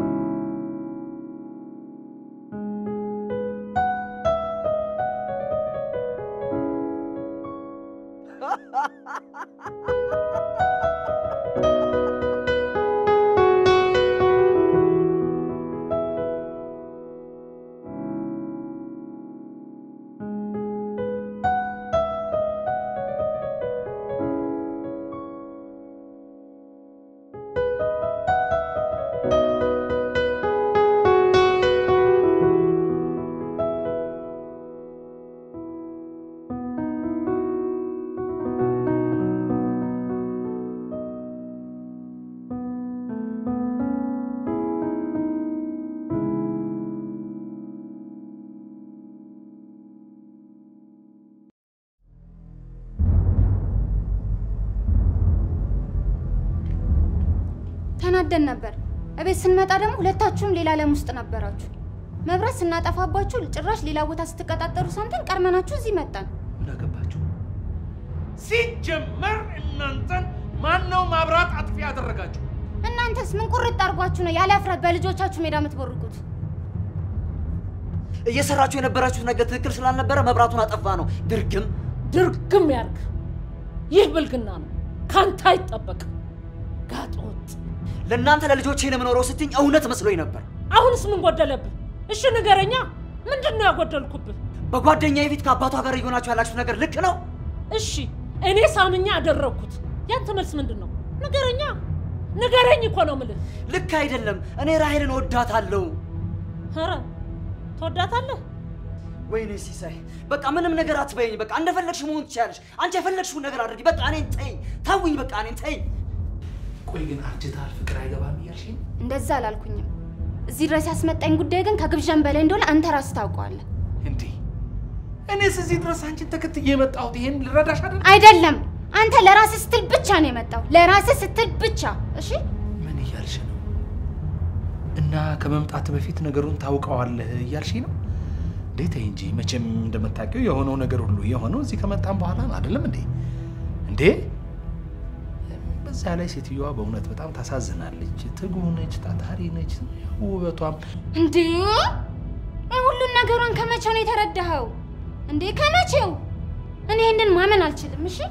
ተናደን ነበር። እቤት ስንመጣ ደግሞ ሁለታችሁም ሌላ ዓለም ውስጥ ነበራችሁ። መብራት ስናጠፋባችሁ ጭራሽ ሌላ ቦታ ስትቀጣጠሩ ሰምተን ቀድመናችሁ እዚህ መጣን። ምን አገባችሁ? ሲጀመር እናንተን ማን ነው ማብራት አጥፊ ያደረጋችሁ? እናንተስ ምን ቁርጥ አድርጓችሁ ነው ያለ እፍረት በልጆቻችሁ ሜዳ የምትቦርቁት? እየሰራችሁ የነበራችሁት ነገር ትክክል ስላልነበረ መብራቱን አጠፋ ነው። ድርግም ድርግም ያርግ። ይህ ብልግና ነው፣ ካንተ አይጠበቅም። ጋጥ ወጥ። ለእናንተ ለልጆቼ ነው የምኖረው ስትኝ እውነት መስሎኝ ነበር። አሁንስ ምን ጎደለብህ? እሺ ንገረኛ፣ ምንድን ነው ያጎደልኩብህ? በጓደኛዬ ፊት ከአባቷ ጋር እየሆናችሁ ያላችሁ ነገር ልክ ነው? እሺ እኔ ሳምኛ አደረግኩት። ያንተ መልስ ምንድን ነው? ንገረኛ፣ ንገረኝ እኮ ነው የምልህ። ልክ አይደለም። እኔ ራሄልን ወዳታለሁ። ኧረ ትወዳታለህ? ወይኔ ሲሳይ፣ በቃ ምንም ነገር አትበይኝ። በቃ እንደፈለግሽ መሆን ትችያለሽ። አንቺ የፈለግሽውን ነገር አድርጊ። በቃ እኔን ተይኝ፣ ተውኝ። በቃ እኔን ተይኝ። ቆይ ግን አርጅተሃል፣ ፍቅር አይገባም እያልሽኝ? እንደዛ አላልኩኝም። እዚህ ድረስ ያስመጣኝ ጉዳይ ግን ከግብዣን በላይ እንደሆነ አንተ ራስህ ታውቀዋለህ። እንዴ እኔስ እዚህ ድረስ አንቺን ተከትዬ የመጣሁት ይሄን ልረዳሽ አይደል? አይደለም፣ አንተ ለራስህ ስትል ብቻ ነው የመጣው። ለራስህ ስትል ብቻ። እሺ ምን እያልሽ ነው? እና ከመምጣት በፊት ነገሩን ታውቀዋለህ እያልሽ ነው? እንዴ ተይ እንጂ። መቼም እንደምታውቂው የሆነው ነገር ሁሉ የሆነው እዚህ ከመጣም በኋላ ነው አይደለም እንዴ? እንዴ በዛ ላይ ሴትዮዋ በእውነት በጣም ታሳዝናለች። ትጉ ነች፣ ታታሪ ነች፣ ውበቷም እንዴ ሁሉን ነገሯን ከመቼው ነው የተረዳኸው እንዴ? ከመቼው? እኔ ይህንን ማመን አልችልም። እሺ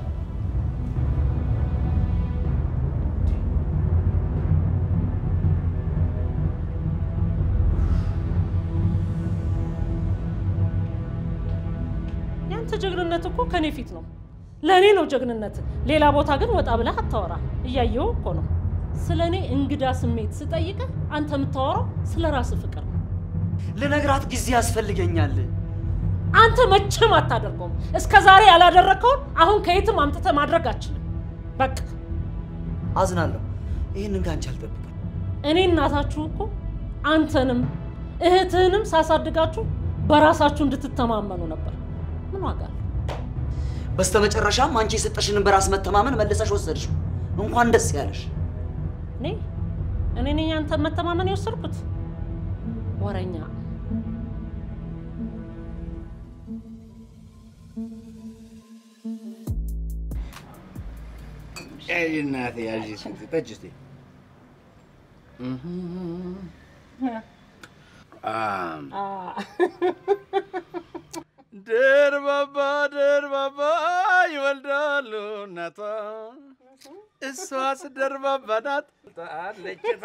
ያንተ ጀግንነት እኮ ከኔ ፊት ነው። ለእኔ ነው ጀግንነት። ሌላ ቦታ ግን ወጣ ብለህ አታወራ። እያየው እኮ ነው። ስለ እኔ እንግዳ ስሜት ስጠይቅህ አንተ የምታወራው ስለ ራስህ ፍቅር ነው። ልነግራት ጊዜ ያስፈልገኛል። አንተ መቼም አታደርገውም። እስከ ዛሬ ያላደረግከውን አሁን ከየትም አምጥተህ ማድረግ አችልም። በቃ አዝናለሁ። ይህንን ከአንቺ አልጠብቅም። እኔ እናታችሁ እኮ አንተንም እህትህንም ሳሳድጋችሁ በራሳችሁ እንድትተማመኑ ነበር። ምን ዋጋ አለው? በስተመጨረሻም አንቺ የሰጠሽንን በራስ መተማመን መልሰሽ ወሰድሽው። እንኳን ደስ ያለሽ። እኔ እኔ ነኝ አንተን መተማመን የወሰድኩት? ወረኛ ያዥ እናቴ ያዥ፣ እስኪ ጠጪ እስኪ። አም ደርባባ ደርባባ ይወልዳሉ እናቷ እሷስ ደርባባ ናት አለችታ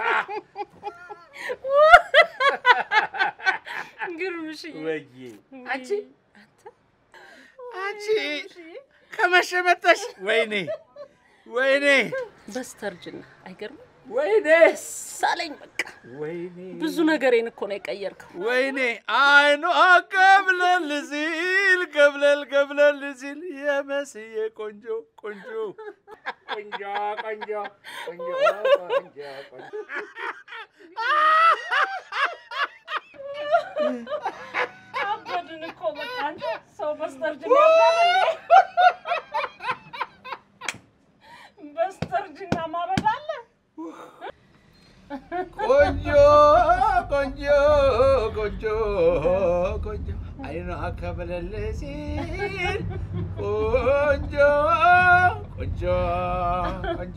ግርምሽዬ ወይዬ አንቺ አንቺ ከመሸ መጣሽ? ወይኔ ወይኔ በስተርጅና አይገርምም? ወይኔ ሳለኝ በቃ ወይኔ ብዙ ነገሬን እኮ ነው የቀየርከው። ወይኔ አይኗ ቀብለል ሲል ቀብለል ቀብለል ሲል የመስዬ ቆንጆ ቆንጆ ቆንጆ ቆንጆ ቆንጆ ቆንጆ ቆንጆ አበድን እኮ በቃ አንተ ሰው በስተርጅና ያብዳል እንዴ? በስተርጅና ማበድ አለ? ቆንጆ ቆንጆ ቆንጆ ቆንጆ አይኗ ከብለል ሲል ቆንጆ ቆንጆ ቆንጆ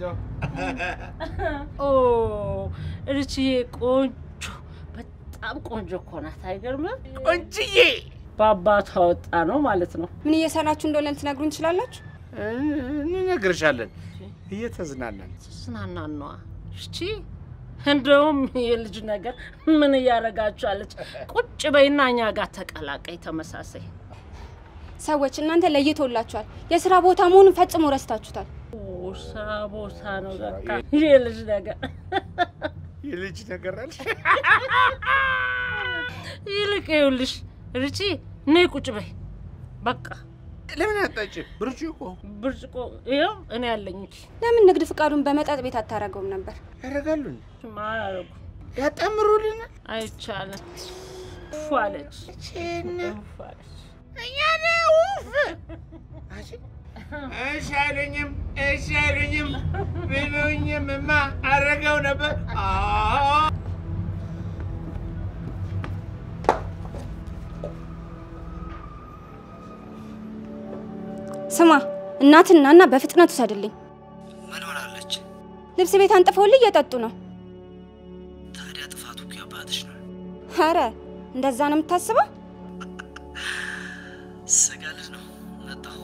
ኦ እልችዬ ቆንጆ በጣም ቆንጆ እኮ ናት። አይገርምም? ቆንጅዬ በአባቷ ወጣ ነው ማለት ነው። ምን እየሰራችሁ እንደሆነ ልትነግሩን ትችላላችሁ? እንነግርሻለን። እየተዝናናን ስናናኗ እሺ። እንደውም የልጅ ነገር ምን እያደረጋችኋለች? ቁጭ በይና እኛ ጋር ተቀላቀይ። ተመሳሳይ ሰዎች እናንተ ለይቶላችኋል። የስራ ቦታ መሆኑን ፈጽሞ ረስታችሁታል። ኦ፣ ስራ ቦታ ነው በቃ የልጅ ነገር። የልጅ ነገር አለሽ? ይልቅ ይኸውልሽ ርቺ ነይ ቁጭ በይ በቃ። ለምን አጣጭ ብርጭቆ ብርጭቆ ይኸው እኔ ያለኝ እንጂ ለምን ንግድ ፍቃዱን በመጠጥ ቤት አታረገውም ነበር? ያደርጋሉ ማያረጉ ያጣምሩልናል። አይቻልም። ፉ አለች ፉ አለች። እኛ ውፍ እሺ አይሉኝም እሺ አይሉኝም ቢሉኝምማ አረገው ነበር። አዎ ስማ እናትና እና በፍጥነት ውሰድልኝ። ምን ሆናለች? ልብስ ቤት አንጥፈውልኝ እየጠጡ ነው። ታዲያ ጥፋቱ እኮ የአባትሽ ነው። ኧረ እንደዛ ነው የምታስበው? ስጋ ልጅ ነው። መጣሁ።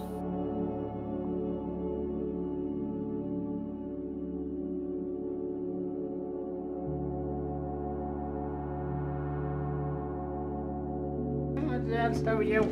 ሰውየው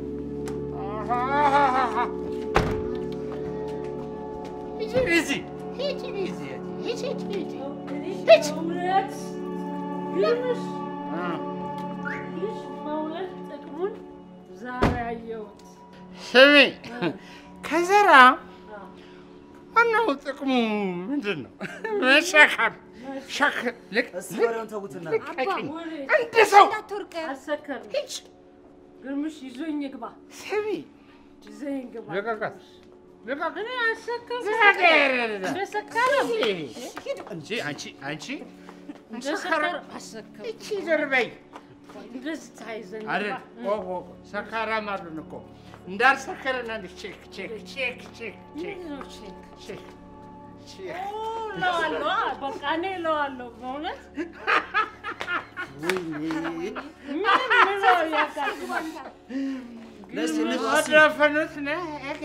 ሂጂ ሂጂ ሂጂ ሂጂ ሂጂ ሂጂ እውነት ግርምሽ ልጅ መውለድ ጥቅሙን ዛሬ አየሁት። ስሚ ከዘራ ዋናው ጥቅሙ ምንድን ነው? መሸከም ሸክ ልቅ እስቲ ወሬውን ተዉትና ልቀቂኝ። አንድ ሰው እንዳትወርቅ። አልሰከርም። ግርምሽ ይዞኝ ይግባ፣ ስሚ ይዞኝ ግባ። ልቀቃት ልቀቃት። እኔ አልሰከርም። ልቀቃት። እንደሰከረም እንጂ አንቺ አንቺ እንደሰከረም አልሰከርም። እቺ ዞር በይ እንደዚህ ተያይዘን አይደል? ግባ። ኦ ኦ ሰካራም አሉን እኮ እንዳልሰከረና ቼክ ቼክ ቼክ ቼክ ቼክ ምንድን ነው ቼክ? ቼክ ቼክ ኦ፣ እለዋለሁ። አ፣ በቃ እኔ እለዋለሁ በእውነት ወደፈኑት ነው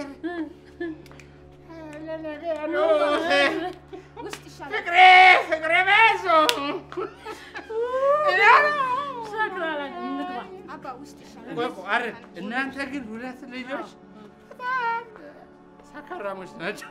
ፍቅሬ ፍቅሬ በዙ ኧረ እናንተ ግን ሁለት ልጆች በጣም ሰካራሞች ናቸው።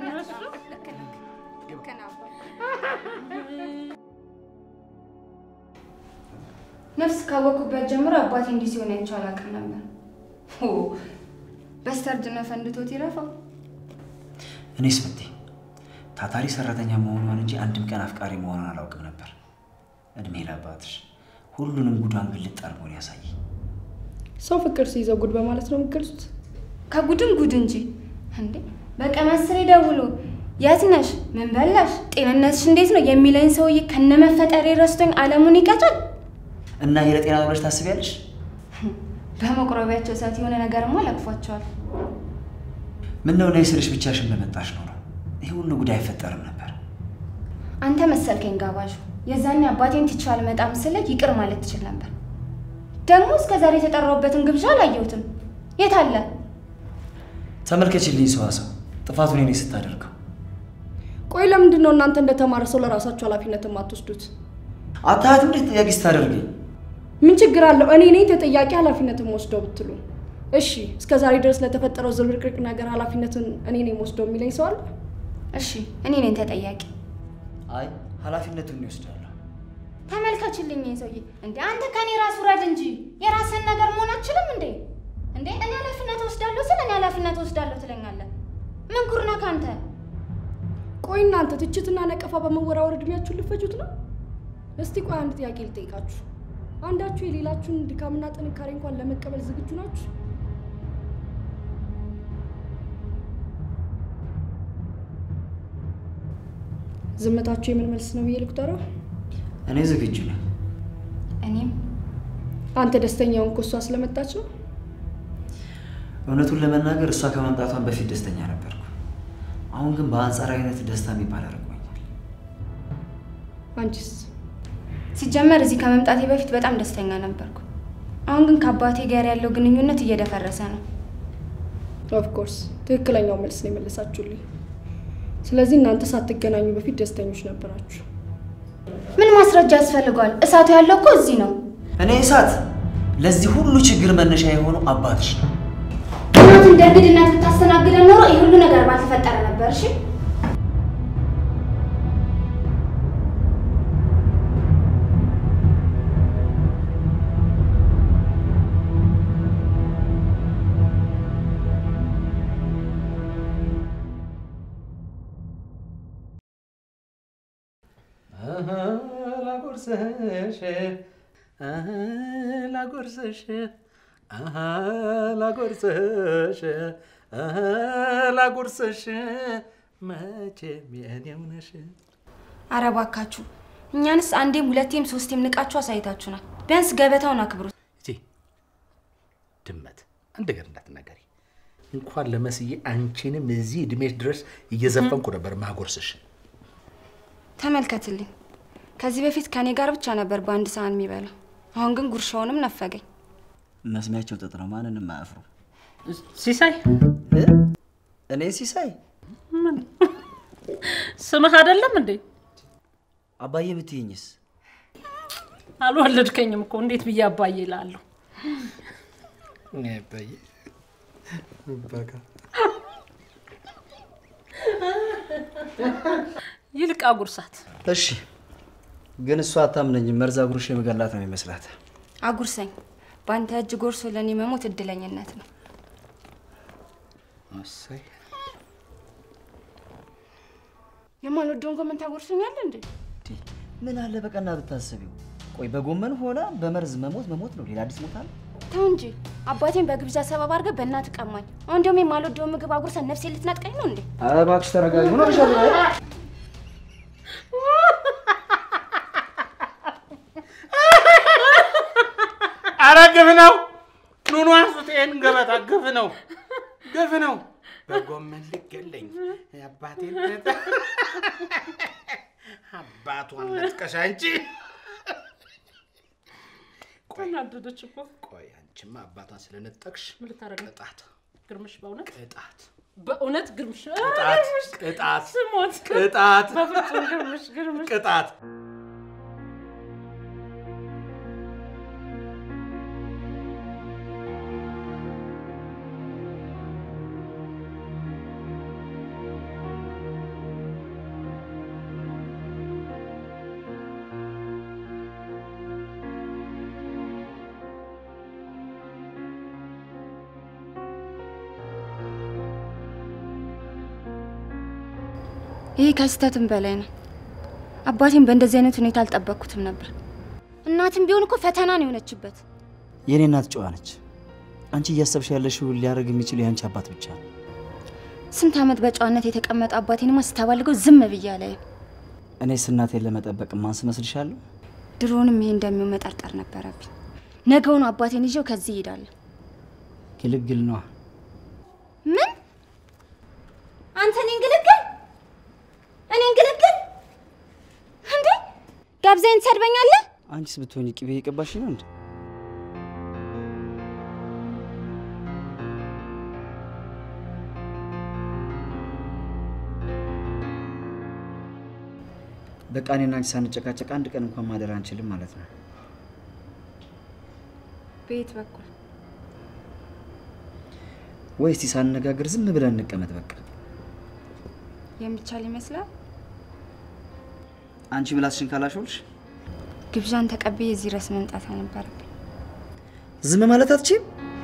ነፍስ ካወቅኩበት ጀምሮ አባቴ እንዲህ ሲሆን አይቼው አላውቅም ነበር። ሆ በስተርጅና ፈንድቶት ይረፋው። እኔስ ብቴ ታታሪ ሰራተኛ መሆኗን እንጂ አንድም ቀን አፍቃሪ መሆኗን አላውቅም ነበር። እድሜ ለአባትሽ ሁሉንም ጉዷን ግልጥ አድርጎ ነው ያሳየኝ። ሰው ፍቅር ሲይዘው ጉድ በማለት ነው የሚገልጹት። ከጉድም ጉድ እንጂ እንዴ! በቀን አስሬ ደውሎ የት ነሽ፣ ምን በላሽ፣ ጤንነትሽ እንዴት ነው የሚለኝ ሰውዬ ከነመፈጠሬ ረስቶኝ ዓለሙን ይቀጫል። እና ይሄ ለጤና ነው ብለሽ ታስቢያለሽ? በመቁረቢያቸው ሰዓት የሆነ ነገርማ ለቅፏቸዋል። ምን ነው ነይ ስልሽ ብቻሽን በመጣሽ ኖሮ ይህ ሁሉ ጉዳይ አይፈጠርም ነበር። አንተ መሰልከኝ ጋባዡ። የዛኔ አባቴን ትቼው አልመጣም ስልህ ይቅር ማለት ትችል ነበር። ደግሞ እስከ ዛሬ የተጠራሁበትን ግብዣ አላየሁትም። የት አለ? ተመልከችልኝ ሰዋሰው ጥፋቱን እኔ ስታደርገው ቆይ ለምንድን ነው እናንተ እንደተማረ ሰው ለራሳችሁ ኃላፊነት የማትወስዱት? አታያትም እንዴት ጥያቄ ስታደርገኝ? ምን ችግር አለው? እኔ ነኝ ተጠያቂ ኃላፊነትን ወስደው ብትሉ። እሺ እስከ ዛሬ ድረስ ለተፈጠረው ዝብርቅርቅ ነገር ኃላፊነትን እኔ ነኝ ወስደው የሚለኝ ሰው አለ? እሺ እኔ ነኝ ተጠያቂ። አይ ኃላፊነቱን ይወስዳለሁ። ተመልከችልኝ ይሄ ሰውዬ። እንዴ አንተ ከኔ ራስ ውረድ እንጂ የራስን ነገር መሆን አትችልም እንዴ? እንዴ እኔ ኃላፊነት ወስዳለሁ ስለ እኔ ኃላፊነት ወስዳለሁ ትለኛለህ? ምን ጉር ነህ ከአንተ? ቆይ እናንተ ትችትና ነቀፋ በመወራወር እድሜያችሁን ልፈጁት ነው? እስቲ ቆይ አንድ ጥያቄ ልጠይቃችሁ። አንዳችሁ የሌላችሁን ድካምና ጥንካሬ እንኳን ለመቀበል ዝግጁ ናችሁ? ዝምታችሁ የምን መልስ ነው ብዬ ልቁጠረው? እኔ ዝግጁ ነኝ። እኔም አንተ ደስተኛውን እኮ እሷ ስለመጣች ነው። እውነቱን ለመናገር እሷ ከመምጣቷን በፊት ደስተኛ ነበርኩ። አሁን ግን በአንጻራዊነት ደስታ የሚባል አድርጎኛል። አንቺስ? ሲጀመር እዚህ ከመምጣቴ በፊት በጣም ደስተኛ ነበርኩ። አሁን ግን ከአባቴ ጋር ያለው ግንኙነት እየደፈረሰ ነው። ኦፍኮርስ ትክክለኛው መልስ ነው የመለሳችሁልኝ። ስለዚህ እናንተ ሳትገናኙ በፊት ደስተኞች ነበራችሁ። ምን ማስረጃ ያስፈልገዋል? እሳቱ ያለው እኮ እዚህ ነው። እኔ እሳት ለዚህ ሁሉ ችግር መነሻ የሆነው አባትሽ ነው። እናት እንደ እንግድነት ብታስተናግደን ኖሮ ይህ ሁሉ ነገር ባልተፈጠረ ነበር። እሺ ላጎርስሽ ላጎርስሽ ላጎርስሽ ላጎርስሽ መቼም የኔው ነሽ። ኧረ እባካችሁ እኛንስ አንዴም ሁለቴም ሶስቴም ንቃችሁ አሳይታችሁናል። ቢያንስ ገበታውን አክብሩት። እቴ ድመት አንድ ነገር እንዳትናገሪ። እንኳን ለመስዬ አንቺንም እዚህ እድሜሽ ድረስ እየዘፈንኩ ነበር ማጎርስሽ። ተመልከትልኝ። ከዚህ በፊት ከኔ ጋር ብቻ ነበር በአንድ ሰሃን የሚበላው። አሁን ግን ጉርሻውንም ነፈገኝ። መስሚያቸው ጥጥ ነው፣ ማንንም አያፍሩ። ሲሳይ እኔ ሲሳይ ስምህ አይደለም እንዴ? አባዬ ብትይኝስ? አልወለድከኝም እኮ እንዴት ብዬ አባዬ እላለሁ? አባዬ በቃ ይልቃ ጉርሳት። እሺ፣ ግን እሷ አታምነኝም። መርዛ ጉርሽ የመገላት ነው የሚመስላት። አጉርሰኝ። በአንተ እጅ ጎርሶ ለእኔ መሞት እድለኝነት ነው። እሰይ የማልወደውን ጎመን ታጎርሰኛለህ እንዴ? ምን አለ በቀና ብታስቢው። ቆይ በጎመን ሆና በመርዝ መሞት መሞት ነው፣ ሌላ አዲስ ሞት አለ? ተው እንጂ አባቴን በግብዣ ሰበብ አድርገህ በእናትህ ቀማኝ። አሁን ደግሞ የማልወደውን ምግብ አጉርሰን ነፍሴ ልትነጥቀኝ ነው እንዴ? ኧረ እባክሽ ተረጋጊ። ምን ሆነሻል? አረ ግፍ ነው! ኑኑ አንሱት ይሄን ገበታ። ግፍ ነው፣ ግፍ ነው። በጎመን ልገለኝ አባቴን አባቷን ነጥቀሽ አንቺ ተናደደች እኮ። ቆይ አንቺማ አባቷን ስለነጠቅሽ ምን ልታረግ ነው? ቅጣት ግርምሽ በእውነት ቅጣት በእውነት ግርምሽ ቅጣት ቅጣት ስሞት ቅጣት በፍጹም ግርምሽ ግርምሽ ቅጣት ይህ ከስህተትም በላይ ነው። አባቴን በእንደዚህ አይነት ሁኔታ አልጠበቅኩትም ነበር። እናትም ቢሆን እኮ ፈተና ነው የሆነችበት። የኔ እናት ጨዋ ነች። አንቺ እያሰብሽ ያለሽው ሊያደርግ የሚችል የአንቺ አባት ብቻ ነው። ስንት ዓመት በጨዋነት የተቀመጠ አባቴንማ ስታባልገው ዝም ብዬ አላይም። እኔስ እናቴን ለመጠበቅ ማንስ መስልሻለሁ? ድሮውንም ይሄ እንደሚሆን መጠርጠር ነበረብኝ። ነገውኑ አባቴን ይዤው ከዚህ እሄዳለሁ። ግልግል ነዋ። ምን? አንተ እኔን ግልግል እኔን ግልግል እንዴ? ጋብዛኝ ትሰድበኛለህ? አንቺስ ብትሆኝ ቅቤ እየቀባሽ ነው እንዴ? በቃ እኔና አንቺ ሳንጨቃጨቅ አንድ ቀን እንኳን ማደር አንችልም ማለት ነው። በየት በኩል ወይ እስቲ ሳንነጋገር ዝም ብለን እንቀመጥ በቃ። የሚቻል ይመስላል? አንቺ ምላስሽን ካላሾልሽ ግብዣን ተቀብዬ እዚህ ድረስ መምጣት አልነበረብኝ። ዝም ማለት አትችይም?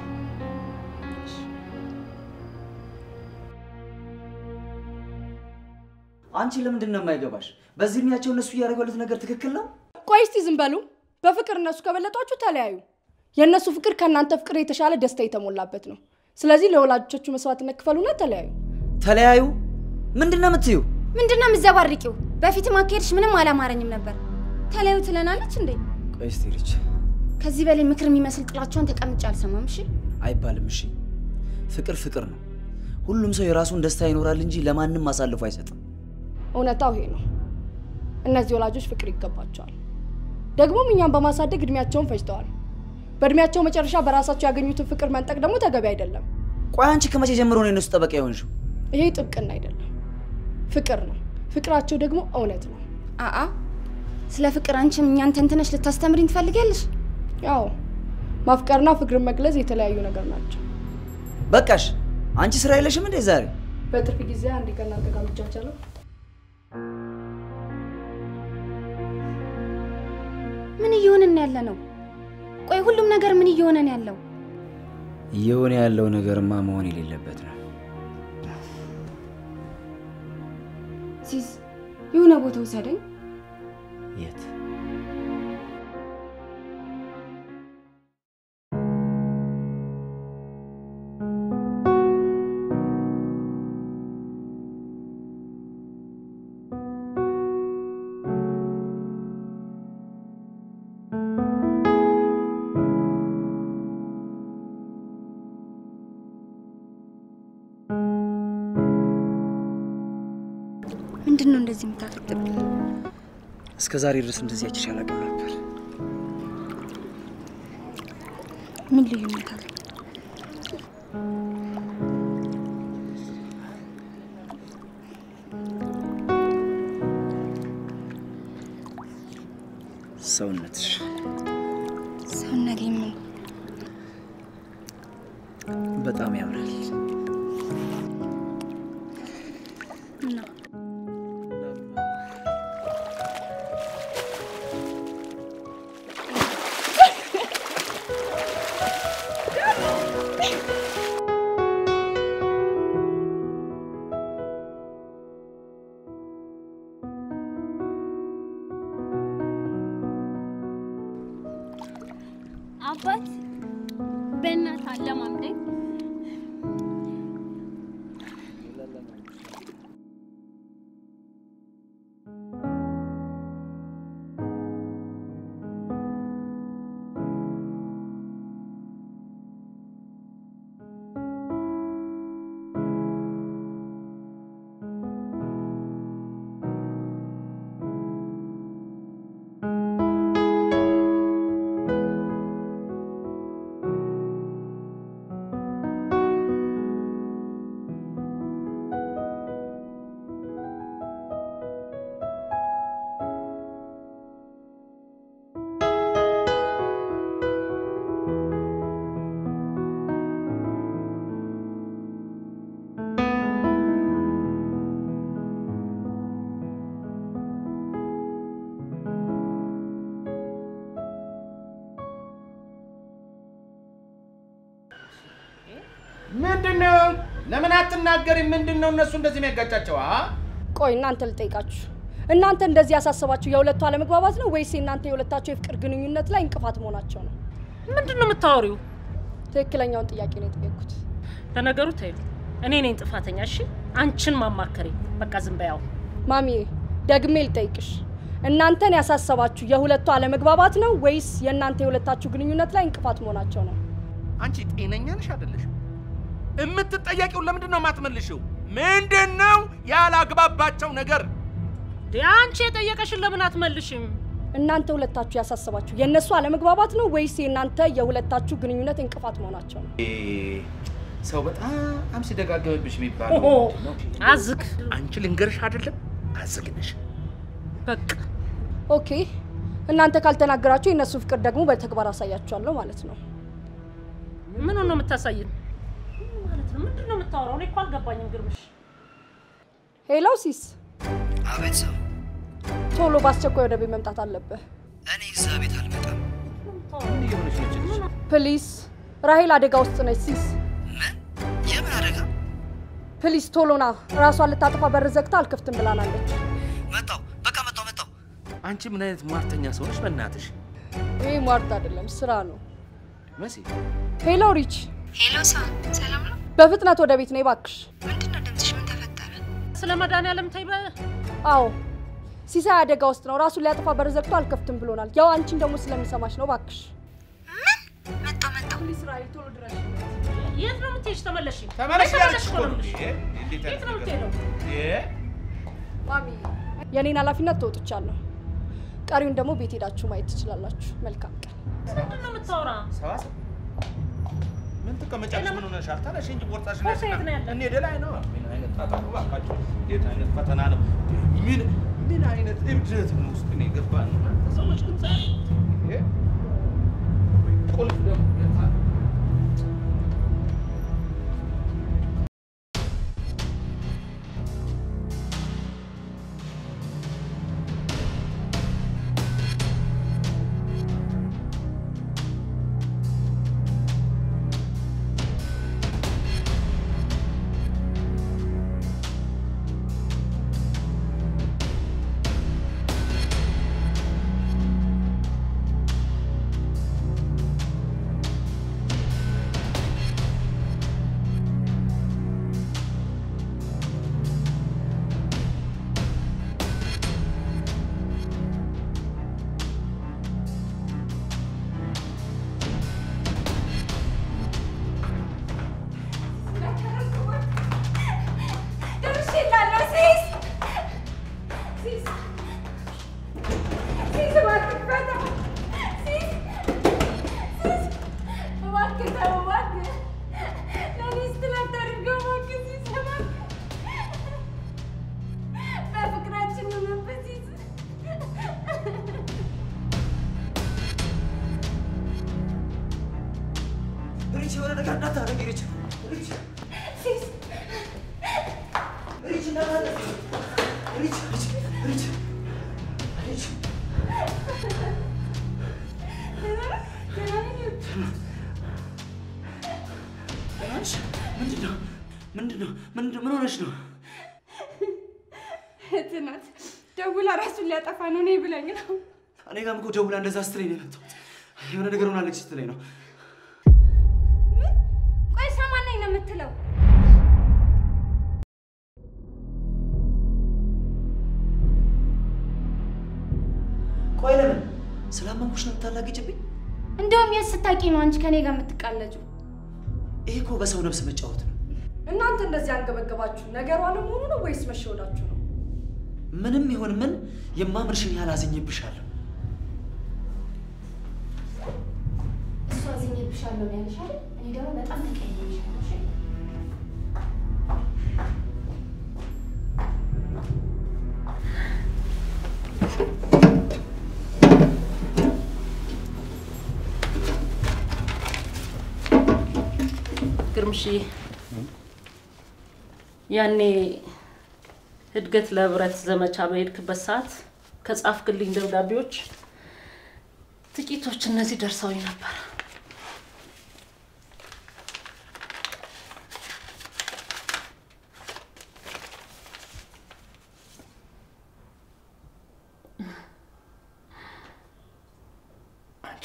አንቺ ለምንድን ነው የማይገባሽ? በዚህ እድሜያቸው እነሱ እያደረጉ ያሉት ነገር ትክክል ነው? ቆይ እስቲ ዝም በሉ። በፍቅር እነሱ ከበለጧችሁ ተለያዩ። የእነሱ ፍቅር ከእናንተ ፍቅር የተሻለ ደስታ የተሞላበት ነው። ስለዚህ ለወላጆቻችሁ መስዋዕትነት ክፈሉና ተለያዩ። ተለያዩ? ምንድን ነው የምትዩ? ምንድን ነው የምትዘባርቂው? በፊትም አካሄድሽ ምንም አላማረኝም ነበር። ተለያዩ ትለናለች እንዴ? ቆይ እስቲ ልጅ ከዚህ በላይ ምክር የሚመስል ጥላቸውን ተቀምጬ አልሰማም። እሺ አይባልም። እሺ ፍቅር ፍቅር ነው። ሁሉም ሰው የራሱን ደስታ ይኖራል እንጂ ለማንም አሳልፎ አይሰጥም። እውነታው ይሄ ነው። እነዚህ ወላጆች ፍቅር ይገባቸዋል። ደግሞም እኛም በማሳደግ እድሜያቸውን ፈጅተዋል። በእድሜያቸው መጨረሻ በራሳቸው ያገኙትን ፍቅር መንጠቅ ደግሞ ተገቢ አይደለም። ቆይ አንቺ ከመቼ ጀምሮ ነው የነሱ ጠበቃ የሆንሽው? ይሄ ጥብቅና አይደለም፣ ፍቅር ነው። ፍቅራቸው ደግሞ እውነት ነው። አአ ስለ ፍቅር አንቺም እኛን ተንትነሽ ልታስተምሪኝ ትፈልጊያለሽ? ያው ማፍቀርና ፍቅርን መግለጽ የተለያዩ ነገር ናቸው። በቃሽ። አንቺ ስራ የለሽም እንዴ ዛሬ? በትርፍ ጊዜ አንድ ከእናንተ ጋር ብቻቻለሁ። ምን እየሆንን ያለ ነው? ቆይ ሁሉም ነገር ምን እየሆነን ያለው? እየሆነ ያለው ነገርማ መሆን የሌለበት ነው። ሲስ የሆነ ቦታ ውሰደኝ። የት? ምንድን ነው እንደዚህ የምታፈጥብኝ? እስከ ዛሬ ድረስ እንደዚህ አይቼሽ አላውቅም ነበር። ምን ልዩነት አለ? ሰውነትሽ ሰውነቴ ምን በጣም ያምራል። እና አባት በእናት አለማምደኝ። ለምን አትናገሪም? ምንድን ነው እነሱ እንደዚህ የሚያጋጫቸው? አ ቆይ እናንተ ልጠይቃችሁ፣ እናንተ እንደዚህ ያሳሰባችሁ የሁለቱ አለመግባባት ነው ወይስ የእናንተ የሁለታቸው የፍቅር ግንኙነት ላይ እንቅፋት መሆናቸው ነው? ምንድን ነው የምታወሪው? ትክክለኛውን ጥያቄ ነው የጠየቅኩት። ለነገሩ ተይው፣ እኔ ነኝ ጥፋተኛ። እሺ አንቺን ማማከሬ በቃ ዝም በያው። ማሚዬ ደግሜ ልጠይቅሽ፣ እናንተን ያሳሰባችሁ የሁለቱ አለመግባባት ነው ወይስ የእናንተ የሁለታችሁ ግንኙነት ላይ እንቅፋት መሆናቸው ነው? አንቺ ጤነኛ ነሽ አይደለሽም? የምትጠየቂውን ለምንድን ነው የማትመልሽው? ምንድን ነው ያላግባባቸው ነገር? እንዴ አንቺ የጠየቀሽን ለምን አትመልሽም? እናንተ ሁለታችሁ ያሳሰባችሁ የእነሱ አለመግባባት ነው ወይስ የእናንተ የሁለታችሁ ግንኙነት እንቅፋት መሆናቸው ነው? ሰው በጣም ሲደጋገምብሽ የሚባለው ኦሆ፣ ምንድን ነው? አዝግ። አንቺ ልንገርሽ አይደለም አዝግ ነሽ። በቃ ኦኬ፣ እናንተ ካልተናገራችሁ የእነሱ ፍቅር ደግሞ በተግባር አሳያችኋለሁ ማለት ነው። ምን ነው የምታሳይን? ምን ማለት ነው? ምንድን ነው የምታወራው? እኔ እኮ አልገባኝም ግርምሽ። ሄሎ ሲስ፣ አቤት ሰው፣ ቶሎ በአስቸኳይ ወደ ቤት መምጣት አለብህ እኔ እዛ ቤት አልመጣም። ምን እየሆነች ነች ልጅ? ፕሊስ። ራሄል አደጋ ውስጥ ነች ሲስ። ምን? የምን አደጋ? ፕሊስ ቶሎ ና። ራሷን ልታጠፋ በር ዘግታ አልከፍትም ብላናለች። መጣው፣ በቃ መጣው፣ መጣው። አንቺ ምን አይነት ሟርተኛ ሰው ነሽ? በእናትሽ ይህ ሟርት አይደለም ስራ ነው። መሲ ሄሎ ሪች፣ ሄሎ ሳ ሰላም ነው? በፍጥነት ወደ ቤት ነይ ባክሽ። ምንድን ነው ድምፅሽ? ምን ተፈጠረ? ስለ መድኃኒዓለም ተይ በ አዎ ሲሳይ አደጋ ውስጥ ነው። ራሱን ሊያጠፋ በር ዘግቶ አልከፍትም ብሎናል። ያው አንቺን ደግሞ ስለሚሰማሽ ነው። ባክሽ ምን? መጣው መጣው። ፕሊስ ራሄል ቶሎ ድረሽ። የት ነው የምትሄጂው? ተመለሽ። ተመለሽ ያለች እኮ ነው የምልሽ። የት ነው የምትሄደው? ማሚ የኔን ኃላፊነት ተወጥቻለሁ። ቀሪውን ደግሞ ቤት ሄዳችሁ ማየት ትችላላችሁ። መልካም ቀን። ምንድን ነው የምታወራ? ሰዋሰው ምን ትቀመጫለሽ? ምን ሆነሻል? ተነሽ እንጂ ቦርሳሽ ቦርሳ የት ነው ያለው? እንሂድ ላይ ነው። ምን አይነት ጣጣ ነው እባካችሁ! እንዴት አይነት ፈተና ነው? ምን ምን አይነት እብደት ነው ውስጥ ነው የገባን? ሰዎች ግን ዛሬ ይሄ ቁልፍ ደግሞ የት አለ? ደርሼላለሁ ሲስ ሲስ ሲስ እባክህ ፈታው ሲስ ሲስ እባክህ ተው እባክህ ለእኔ ስትል አታድርገው እባክህ ሲስ እባክህ በፍቅራችን እንመንበት ሲስ ሪች የሆነ ነገር እንዳታደርግ ሪች ሪች ሲስ ሪች እንዳታደርግ ሪች ሪች ሪች ሪች ሆነሽ ምንድን ነው ምንድን ነው ምንድን ምን ሆነሽ ነው? እህት ናት ደውላ ራሱን ሊያጠፋ ነው እኔ ብለኝ ነው እኔ ጋርም እኮ ደውላ እንደዛ ስትለኝ ነው የመጣሁት። የሆነ ነገር ሆናለች ስትለኝ ነው። ምን ቆይ ሰማናኝ ነው የምትለው ቆይ ለምን ስላመንኩሽ ነው የምታላግጭብኝ? እንደውም የት ስታቂ ነው አንቺ ከኔ ጋር የምትቃለጁ ይሄ እኮ በሰው ነፍስ መጫወት ነው። እናንተ እንደዚህ አንገበገባችሁ ነገሩ አለመሆኑ ነው ወይስ መሸወዳችሁ ነው? ምንም ይሁን ምን የማምርሽን ያህል አዝኜብሻለሁ። እሱ አዝኜብሻለሁ ነው ያለሽ አይደል? እኔ ደግሞ በጣም ተቀይሜሻለሁ። እሺ? ግርምሽዬ ያኔ እድገት ለህብረት ዘመቻ በሄድክበት ሰዓት ከጻፍክልኝ ደብዳቤዎች ጥቂቶች እነዚህ ደርሰውኝ ነበር።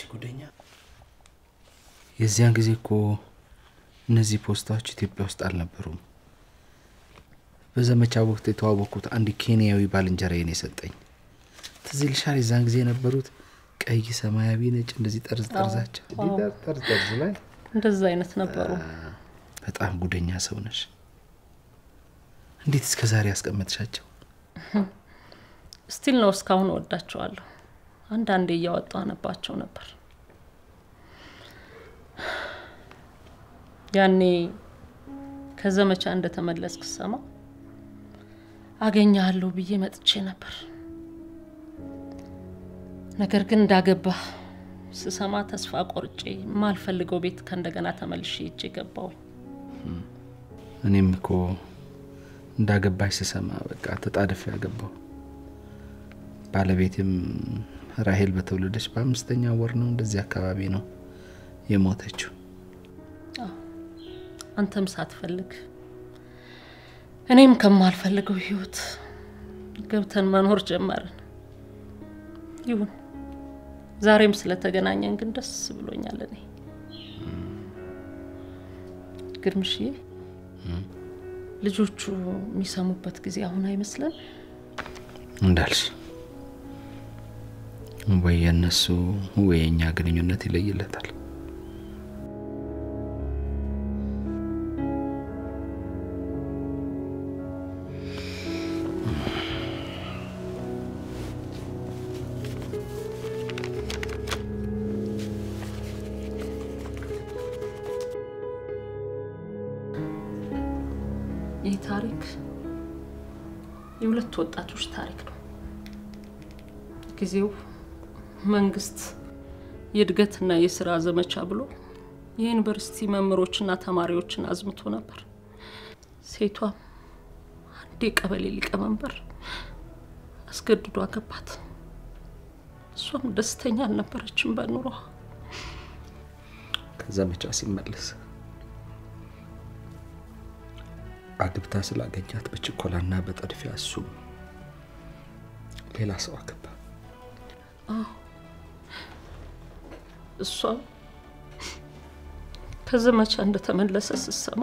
ጉደኛ የዚያን ጊዜ እኮ እነዚህ ፖስታዎች ኢትዮጵያ ውስጥ አልነበሩም። በዘመቻ ወቅት የተዋወቅኩት አንድ ኬንያዊ ባልንጀራዬ ነው የሰጠኝ። ትዝ ይልሻል? የዛን ጊዜ የነበሩት ቀይ፣ ሰማያዊ፣ ነጭ እንደዚህ ጠርዝ ጠርዛቸው አዎ። እንዲህ ጠርዝ ጠርዝ ላይ እንደዛ አይነት ነበሩ። በጣም ጉደኛ ሰው ነሽ። እንዴት እስከ ዛሬ ያስቀመጥሻቸው? ስቲል ነው እስካሁን እወዳቸዋለሁ። አንዳንዴ እያወጣሁ አነባቸው ነበር። ያኔ ከዘመቻ እንደተመለስክ ስሰማ አገኘሃለሁ ብዬ መጥቼ ነበር። ነገር ግን እንዳገባህ ስሰማ ተስፋ ቆርጬ የማልፈልገው ቤት ከእንደገና ተመልሼ ሄጄ ገባሁኝ። እኔም እኮ እንዳገባሽ ስሰማ በቃ ተጣድፌ ያገባው። ባለቤቴም ራሄል በተወለደች በአምስተኛ ወር ነው እንደዚህ አካባቢ ነው የሞተችው። አንተም ሳትፈልግ እኔም ከማልፈልገው ህይወት ገብተን መኖር ጀመርን። ይሁን ዛሬም ስለተገናኘን ግን ደስ ብሎኛል። እኔ ግርምሽዬ ልጆቹ የሚሰሙበት ጊዜ አሁን አይመስለን? እንዳልሽ ወይ የእነሱ ወይ የእኛ ግንኙነት ይለይለታል። ይህ ታሪክ የሁለት ወጣቶች ታሪክ ነው። ጊዜው መንግስት የእድገትና የስራ ዘመቻ ብሎ የዩኒቨርሲቲ መምህሮችና ተማሪዎችን አዝምቶ ነበር። ሴቷም አንድ የቀበሌ ሊቀመንበር አስገድዶ አገባት። እሷም ደስተኛ አልነበረችም በኑሯ። ከዘመቻ ሲመለስ አግብታ ስላገኛት በችኮላና በጠድፊያ እሱም ሌላ ሰው አገባ። አዎ እሷ ከዘመቻ እንደተመለሰ ስትሰማ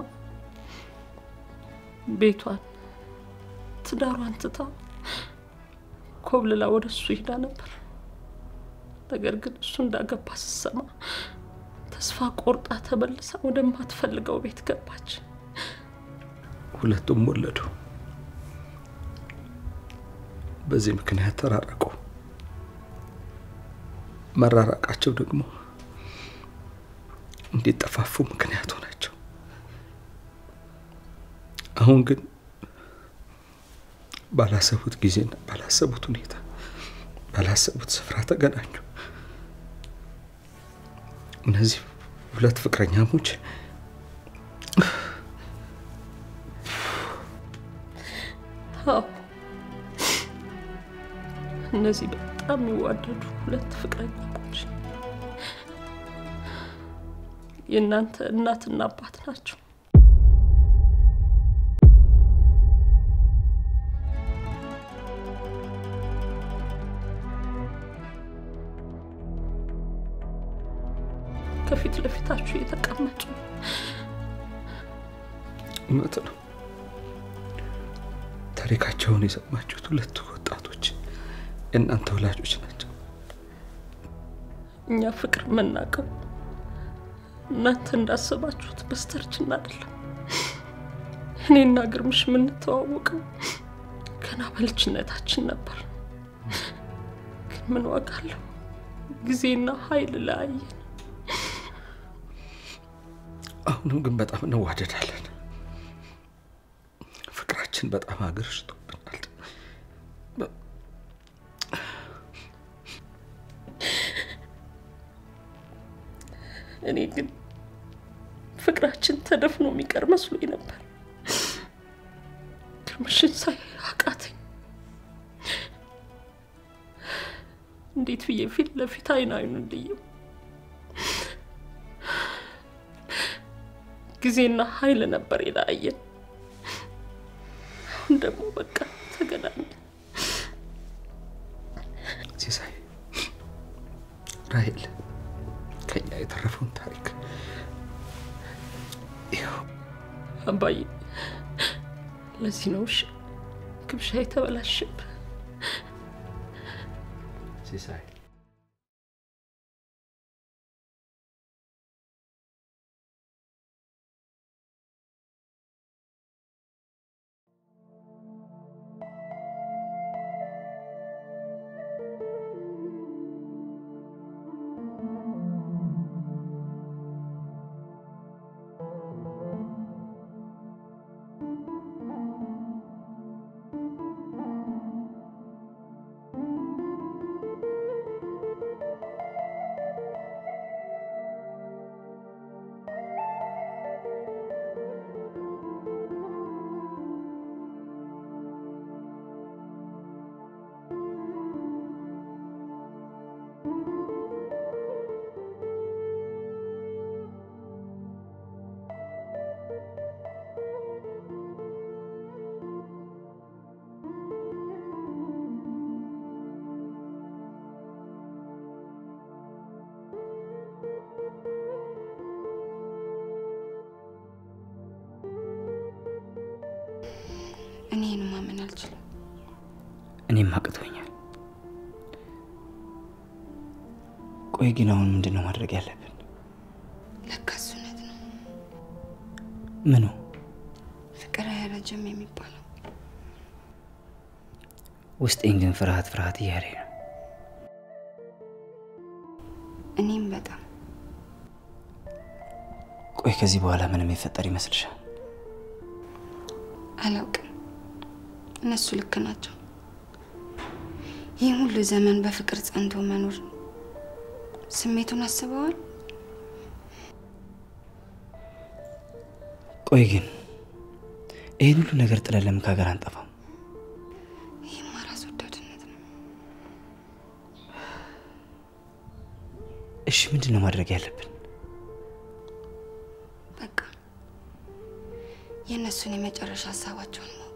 ቤቷን ትዳሯን ትታ ኮብልላ ወደ እሱ ሄዳ ነበር። ነገር ግን እሱ እንዳገባ ስትሰማ ተስፋ ቆርጣ ተመልሳ ወደማትፈልገው ቤት ገባች። ሁለቱም ወለዱ። በዚህ ምክንያት ተራረቁ። መራራቃቸው ደግሞ እንዲጠፋፉ ምክንያት ሆናቸው። አሁን ግን ባላሰቡት ጊዜና ባላሰቡት ሁኔታ ባላሰቡት ስፍራ ተገናኙ። እነዚህ ሁለት ፍቅረኛሞች አዎ እነዚህ በጣም የሚዋደዱ ሁለት ፍቅረኛሞች የእናንተ እናትና አባት ናቸው። ከፊት ለፊታችሁ የተቀመጡ እውነት ነው። ታሪካቸውን የሰማችሁት ሁለቱ ወጣቶች የእናንተ ወላጆች ናቸው። እኛ ፍቅር የምናውቀው እናንተ እንዳሰባችሁት በስተርጅና አይደለም። እኔና ግርምሽ የምንተዋወቀው ገና በልጅነታችን ነበር። ግን ምን ዋጋ አለው? ጊዜና ኃይል ለያየን። አሁንም ግን በጣም እንዋደዳለን። ፍቅራችን በጣም አገርሽቶብናል። እኔ ግን ፍቅራችን ተደፍኖ የሚቀር መስሎኝ ነበር። ግርምሽን ሳይ አቃተኝ። እንዴት ብዬ ፊት ለፊት አይን አይኑን ልየው? ጊዜና ኃይል ነበር የለያየን። አሁን ደግሞ በቃ ተገናኘን። ሲሳይ፣ ራሄል አባዬ። ለዚህ ነው እሺ ግብዣ የተበላሸብህ። ሲሳይ እኔ ይህን ማመን አልችልም። እኔም አቅቶኛል። ቆይ ግን አሁን ምንድን ነው ማድረግ ያለብን? ለካስ እውነት ነው፣ ምኑ? ፍቅር አያረጅም የሚባለው። ውስጤን ግን ፍርሃት ፍርሃት እያለ ነው። እኔም በጣም ቆይ ከዚህ በኋላ ምንም የፈጠር ይመስልሻል? አላውቅም። እነሱ ልክ ናቸው። ይህ ሁሉ ዘመን በፍቅር ጸንቶ መኖር ስሜቱን አስበዋል? ቆይ ግን ይህን ሁሉ ነገር ጥለን ለምን ከሀገር አንጠፋም? ይህማ ራስ ወዳድነት ነው። እሺ ምንድን ነው ማድረግ ያለብን? በቃ የእነሱን የመጨረሻ ሀሳባቸውን ማወቅ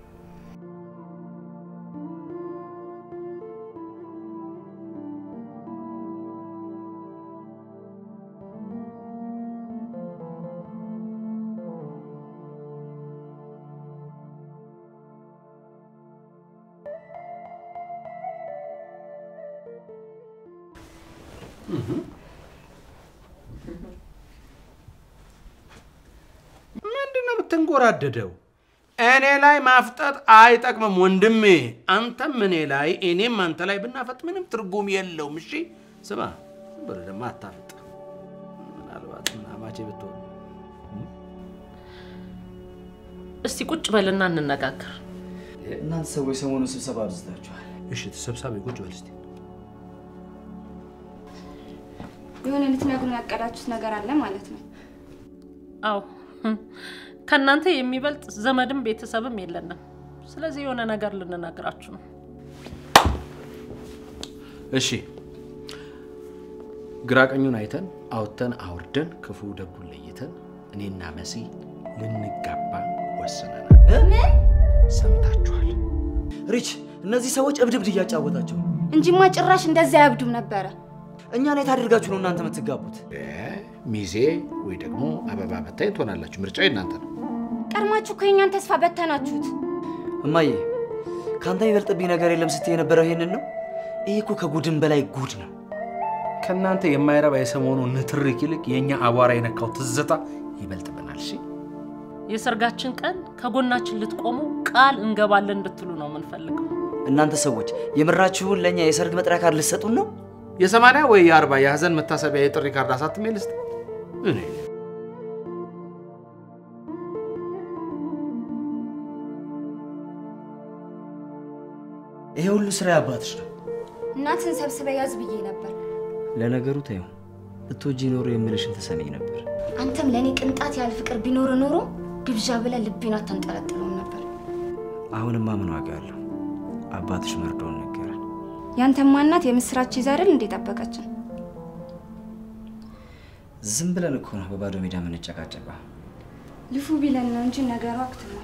ምንድን ነው የምትንጎራደደው? እኔ ላይ ማፍጠጥ አይጠቅምም ወንድሜ። አንተም እኔ ላይ እኔም አንተ ላይ ብናፈጥ ምንም ትርጉም የለውም። እሺ ስማ፣ ዝም ብለህ ደግሞ አታፍጥ። ምናልባት ምናማቼ ብትሆን እስቲ ቁጭ በልና እንነጋገር። እናንተ ሰዎች ሰሞኑን ስብሰባ አብዝታችኋል። እሺ፣ ተሰብሳቢ ቁጭ በል እስቲ። የሆነ ልትነግሩን ያቀዳችሁት ነገር አለ ማለት ነው። አዎ ከእናንተ የሚበልጥ ዘመድም ቤተሰብም የለንም። ስለዚህ የሆነ ነገር ልንነግራችሁ ነው። እሺ፣ ግራ ቀኙን አይተን አውጥተን አውርደን ክፉ ደጉን ለይተን እኔና መሲ ልንጋባ ወስነናል። ሰምታችኋል? ሪች፣ እነዚህ ሰዎች እብድ እብድ እያጫወታቸው ነው። እንጂማ ጭራሽ እንደዚያ አያብዱም ነበረ። እኛን የት አድርጋችሁ ነው እናንተ የምትጋቡት? ሚዜ ወይ ደግሞ አበባ በታኝ ትሆናላችሁ። ምርጫው የእናንተ ነው። ቀድማችሁ እኮ የእኛን ተስፋ በተናችሁት። እማዬ፣ ከአንተ የሚበልጥብኝ ነገር የለም ስትይ የነበረው ይሄንን ነው። ይሄ እኮ ከጉድን በላይ ጉድ ነው። ከእናንተ የማይረባ የሰሞኑ ንትርክ ይልቅ የእኛ አቧራ የነካው ትዝታ ይበልጥብናል። እሺ የሰርጋችን ቀን ከጎናችን ልትቆሙ ቃል እንገባለን እንድትሉ ነው የምንፈልገው። እናንተ ሰዎች የምራችሁን ለእኛ የሰርግ መጥሪያ ካርድ ልትሰጡን ነው? የሰማንያ ወይ የአርባ የሀዘን መታሰቢያ የጥሪ ካርድ አሳትሜ ልስጥ? እኔ ይሄ ሁሉ ስራ ያባትሽ ነው። እናትን ሰብስበ ያዝ ብዬ ነበር። ለነገሩ ተይው፣ እትወጂ ኖሮ የምልሽን ትሰሚኝ ነበር። አንተም ለእኔ ቅንጣት ያህል ፍቅር ቢኖር ኖሮ ግብዣ ብለህ ልቤን አታንጠለጥለውም ነበር። አሁንማ ምን ዋጋ አለው? አባትሽ መርዶውን ነገረን። ያንተማ እናት የምስራች ይዛ አይደል እንዴ ጠበቀችን? ዝም ብለን እኮ ነው በባዶ ሜዳ የምንጨቃጨቀው። ልፉ ቢለን ነው እንጂ ነገሩ አክትሟል።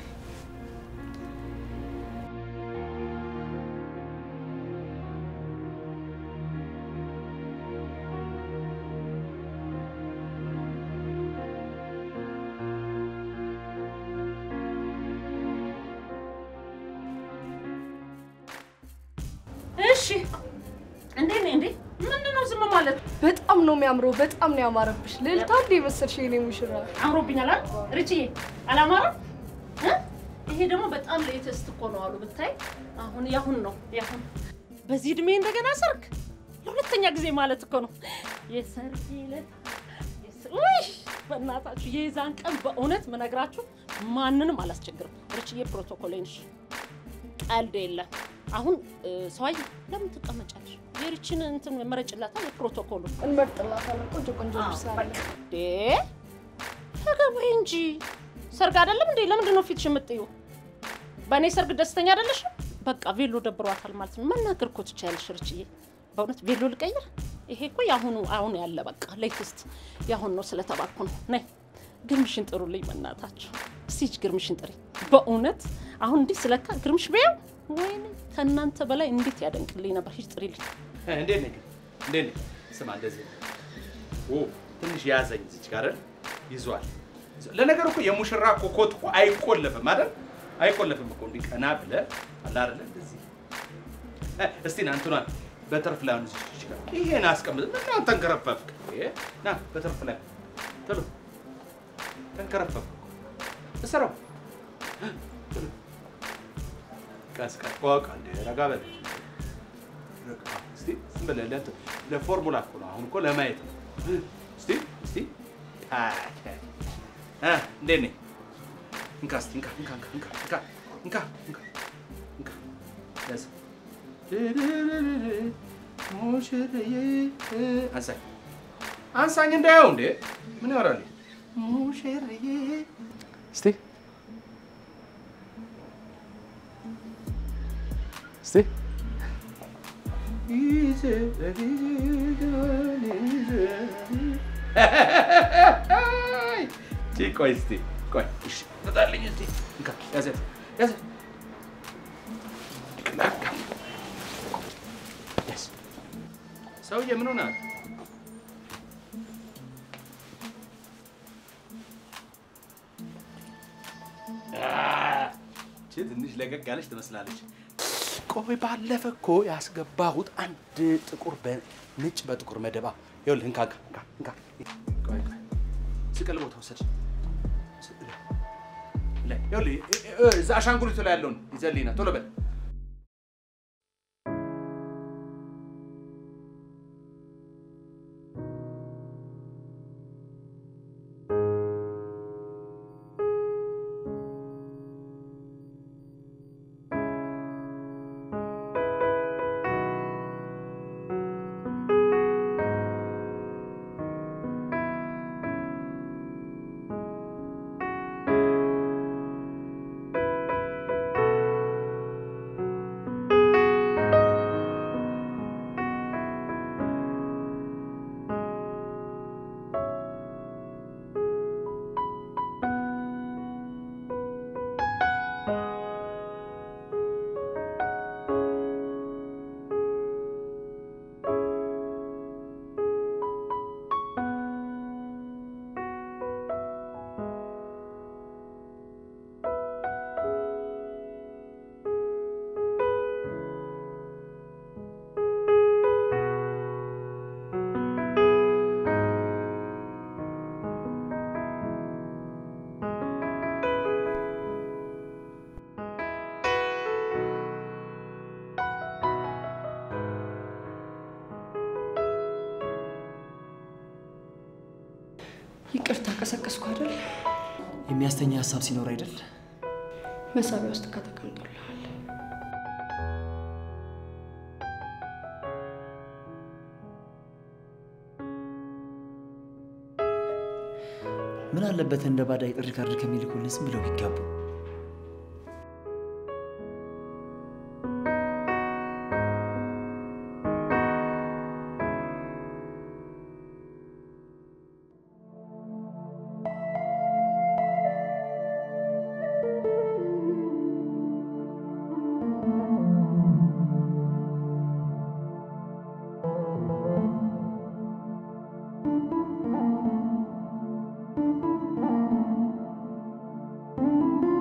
እሺ እንዴት ነህ? እንዴ ምንድን ነው ዝም ማለት? በጣም ነው የሚያምረው። በጣም ነው ያማረብሽ። ልዕልት አንዴ የመሰልሽ የኔ ሙሽራ። አምሮብኛል አይደል? ርችዬ አላማረም? እ? ይሄ ደግሞ በጣም ሌተስት እኮ ነው አሉ ብታይ። አሁን ያሁን ነው ያሁን። በዚህ እድሜ እንደገና ሰርግ ለሁለተኛ ጊዜ ማለት እኮ ነው። የሰርግ ዕለት የስ- ውይ በእናታችሁ የዛን ቀን በእውነት ምነግራችሁ ማንንም አላስቸግርም። ርችዬ ፕሮቶኮል ነሽ፣ ቀልድ የለም። አሁን እ፣ ሰዋዬ ለምን ትቀመጫለሽ? የርችን እንትን መረጭላታ የፕሮቶኮሉ እንመርጥላታለን። ቆንጆ ቆንጆ ልብስ አለ። ዴ ተገባይ እንጂ ሰርግ አይደለም እንዴ? ለምንድን ነው ፊትሽ የምጥዩ? በእኔ ሰርግ ደስተኛ አይደለሽም? በቃ ቬሎ ደብሯታል ማለት ነው። መናገር እኮ ትችያለሽ ርችዬ። በእውነት ቬሎ ልቀይር? ይሄ እኮ የአሁኑ አሁን ያለ በቃ ሌትስት የአሁን ነው ስለተባልኩ ነው። ነይ ግርምሽን ጥሩልኝ በእናታችሁ። እስቲ ሂጂ ግርምሽን ጥሪ። በእውነት አሁን እንዲህ ስለካ ግርምሽ ቢያው ወይኔ ከእናንተ በላይ እንዴት ያደንቅልኝ ነበር። ሂጂ ጥሪልኝ። እንዴት ነህ ግን? እንዴት ነህ? ስማ እንደዚህ ኦ ትንሽ ያዘኝ እዚች ጋር አይደል? ይዟል። ለነገሩ እኮ የሙሽራ እኮ ኮት እኮ አይቆለፍም አይደል? አይቆለፍም እኮ እንዲህ ቀና ብለህ አለ አይደለ? እንደዚህ እ፣ እስቲ ና እንትኗን በተርፍ ላይ አሁን እዚች ጋር ይሄን አስቀምጥ። ምን ነው ተንከረፈፍክ? ይሄ ና በተርፍ ላይ ቶሎ ተንከረፈፍክ። እሰረው ቶሎ ቀስ ቀስ ቆቅ እንደ ረጋ በል ረጋ። እስቲ ዝም ብለህ ለእንትን ለፎርሙላ እኮ ነው። አሁን እኮ ለማየት ነው። እስቲ እስቲ አይ፣ እ እንዴት ነኝ? እንካ እስቲ እንካ እንካ እንካ እንካ እንካ እንካ እንካ እንካ ያዝ። ሙሽርዬ አንሳኝ አንሳኝ እንዳየው እንዴ ምን ያወራል? ሙሽርዬ እስቲ እስቲ ቺ ቆይ እስቲ ቆይ እሺ ትጣልኝ እስቲ እንካ ያዘት ያዘት ቅላቃ ያዝ ሰውዬ ምን ሆናል? ቺ ትንሽ ለቀቅ ያለች ትመስላለች። ቆይ ባለፈ እኮ ያስገባሁት አንድ ጥቁር በነጭ በጥቁር መደባ ይኸውልህ፣ እንካ እንካ እንካ እንካ። ቆይ ቆይ ስቅል ቦታ ወሰድ ላይ ይኸውልህ፣ እ- እ- እዛ አሻንጉሊቱ ላይ ያለውን ይዘህልኝ ና ቶሎ በል። ይቅርታ ቀሰቀስኩ አይደል? የሚያስተኛ ሀሳብ ሲኖር አይደል? መሳቢያ ውስጥ ከተቀምጦልሃል። ምን አለበት እንደ ባዳ የጥሪ ካርድ ከሚልኩልን ዝም ብለው ቢጋቡ። እ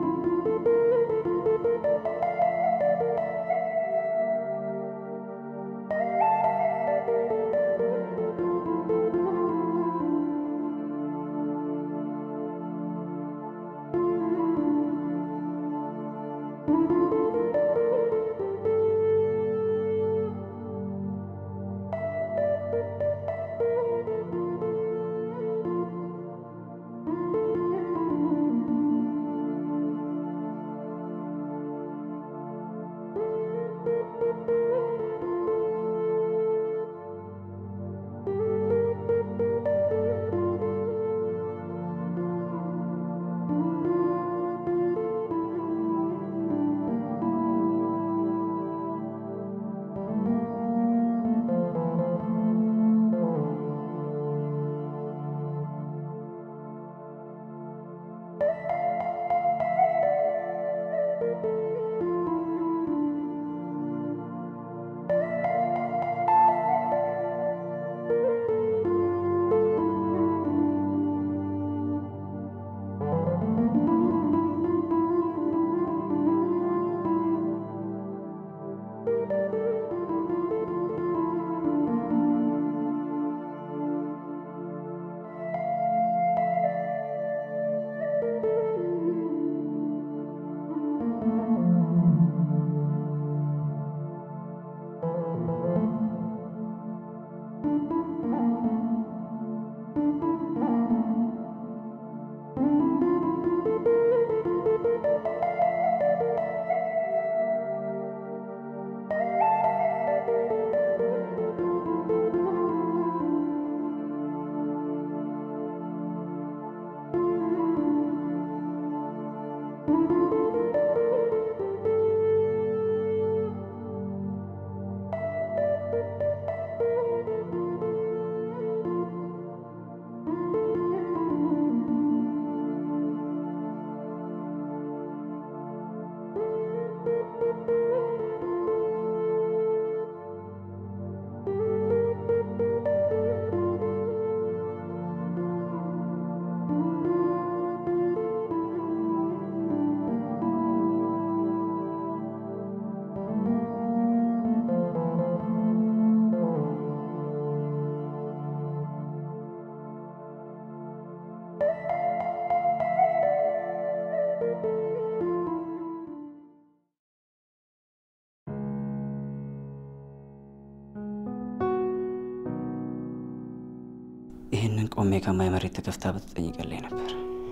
ይህንን ቆሜ ከማይ መሬት ተከፍታ ብትጠይቀልኝ ነበር።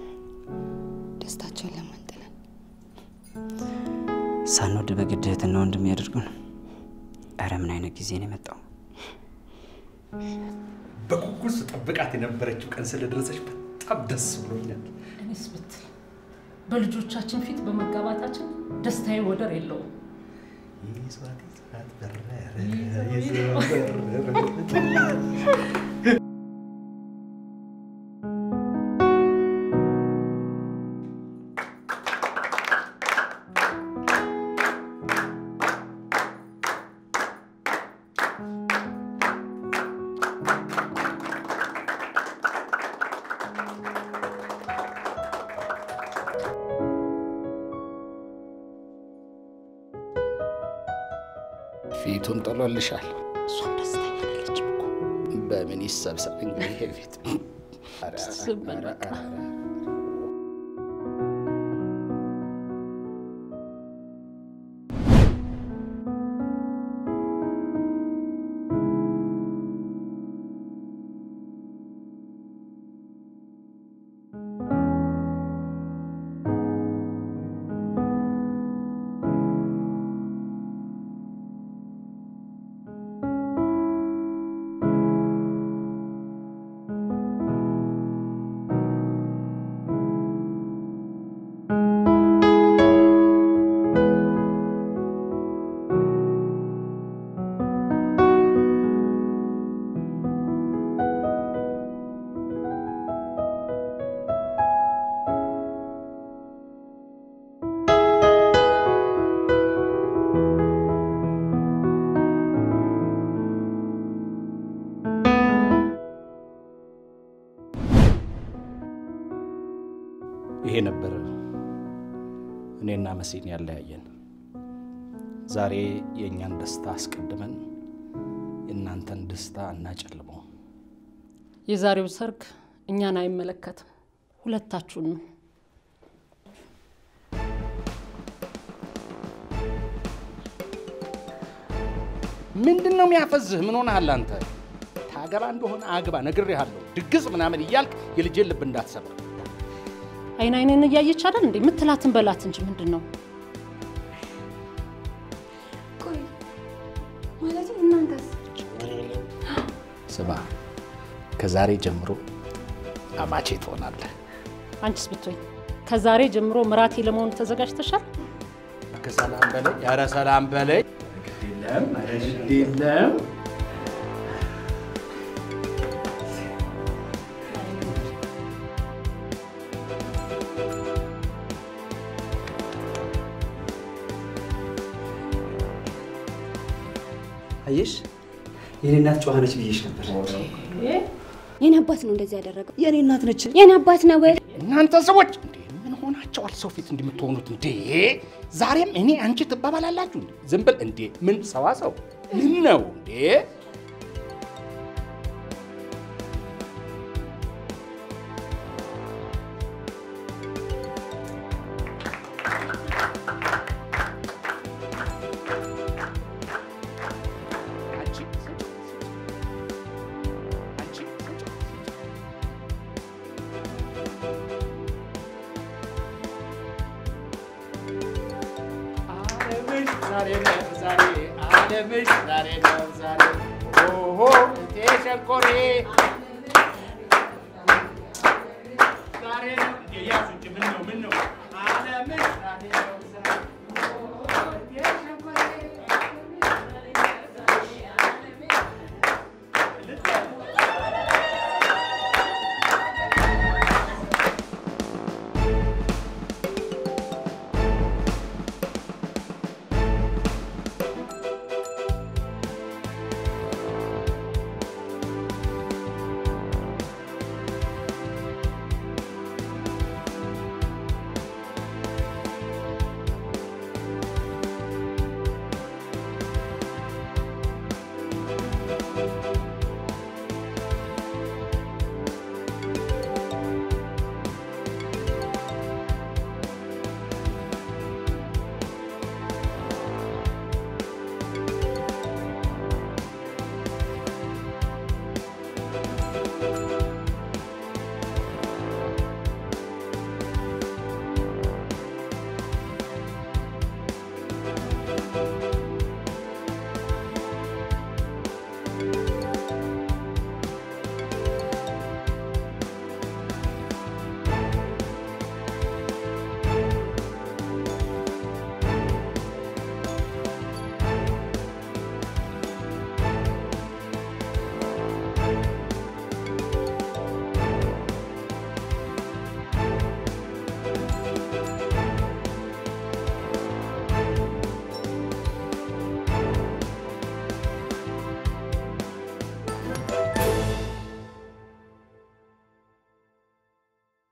ደስታቸውን ለማንጥለን ሳንወድ በግድ እህትና ወንድም ያደርጉን። ኧረ ምን አይነት ጊዜ ነው የመጣው? በጉጉት ስጠብቃት የነበረችው ቀን ስለደረሰች በጣም ደስ ብሎኛል። እኔስ ብትል በልጆቻችን ፊት በመጋባታችን ደስታዬ ወደር የለውም። ፊቱን ጥሎልሻል። እሷም ደስተኛ አይደለችም እኮ። በምን ይሰብሰብ እንግዲህ ይሄ ፊት። ኧረ፣ ዝም በል ኧረ፣ በቃ። ኧረ። ይሄ ነበር እኔና መሲን ያለያየን። ዛሬ የእኛን ደስታ አስቀድመን የእናንተን ደስታ እናጨልመው። የዛሬው ሰርግ እኛን አይመለከትም፣ ሁለታችሁን ነው። ምንድን ነው የሚያፈዝህ? ምን ሆነሃል አንተ? ታገባ እንደሆነ አግባ፣ ነግሬሃለሁ። ድግስ ምናምን እያልክ የልጄን ልብ እንዳትሰብር። አይን አይንን እያየች አይደል እንዴ? የምትላትን በላት እንጂ ምንድን ነው? ቆይ ስማ፣ ከዛሬ ጀምሮ አማቼ ትሆናለህ። አንቺስ ብትሆኝ ከዛሬ ጀምሮ ምራቴ ለመሆን ተዘጋጅተሻል? ከሰላም በላይ ኧረ ሰላም በላይ ግድ የለም ኧረ ግድ የለም። አየሽ፣ የኔ እናት ጨዋ ነች ብዬሽ ነበር። የኔ አባት ነው እንደዚህ ያደረገው። የኔ እናት ነች። የኔ አባት ነው ወይ? እናንተ ሰዎች እንዴ ምን ሆናቸዋል? ሰው ፊት እንደምትሆኑት እንዴ! ዛሬም እኔ አንቺ ትባባላላችሁ እንዴ? ዝም ብል እንዴ! ምን ሰዋሰው ምን ነው እንዴ? አንቺ ስጭ፣ ስጭ። አንቺ ስጭ፣ ስጭ። ዓለምሽ ዛሬ ነው ዛሬ ዓለምሽ ዛሬ ነው ዛሬ ኦሆ እቴ ሸንኮሬ ዛሬ ነው እንዴ ያዙ እንጂ ምን ነው ምን ነው ዓለምሽ ዛሬ ነው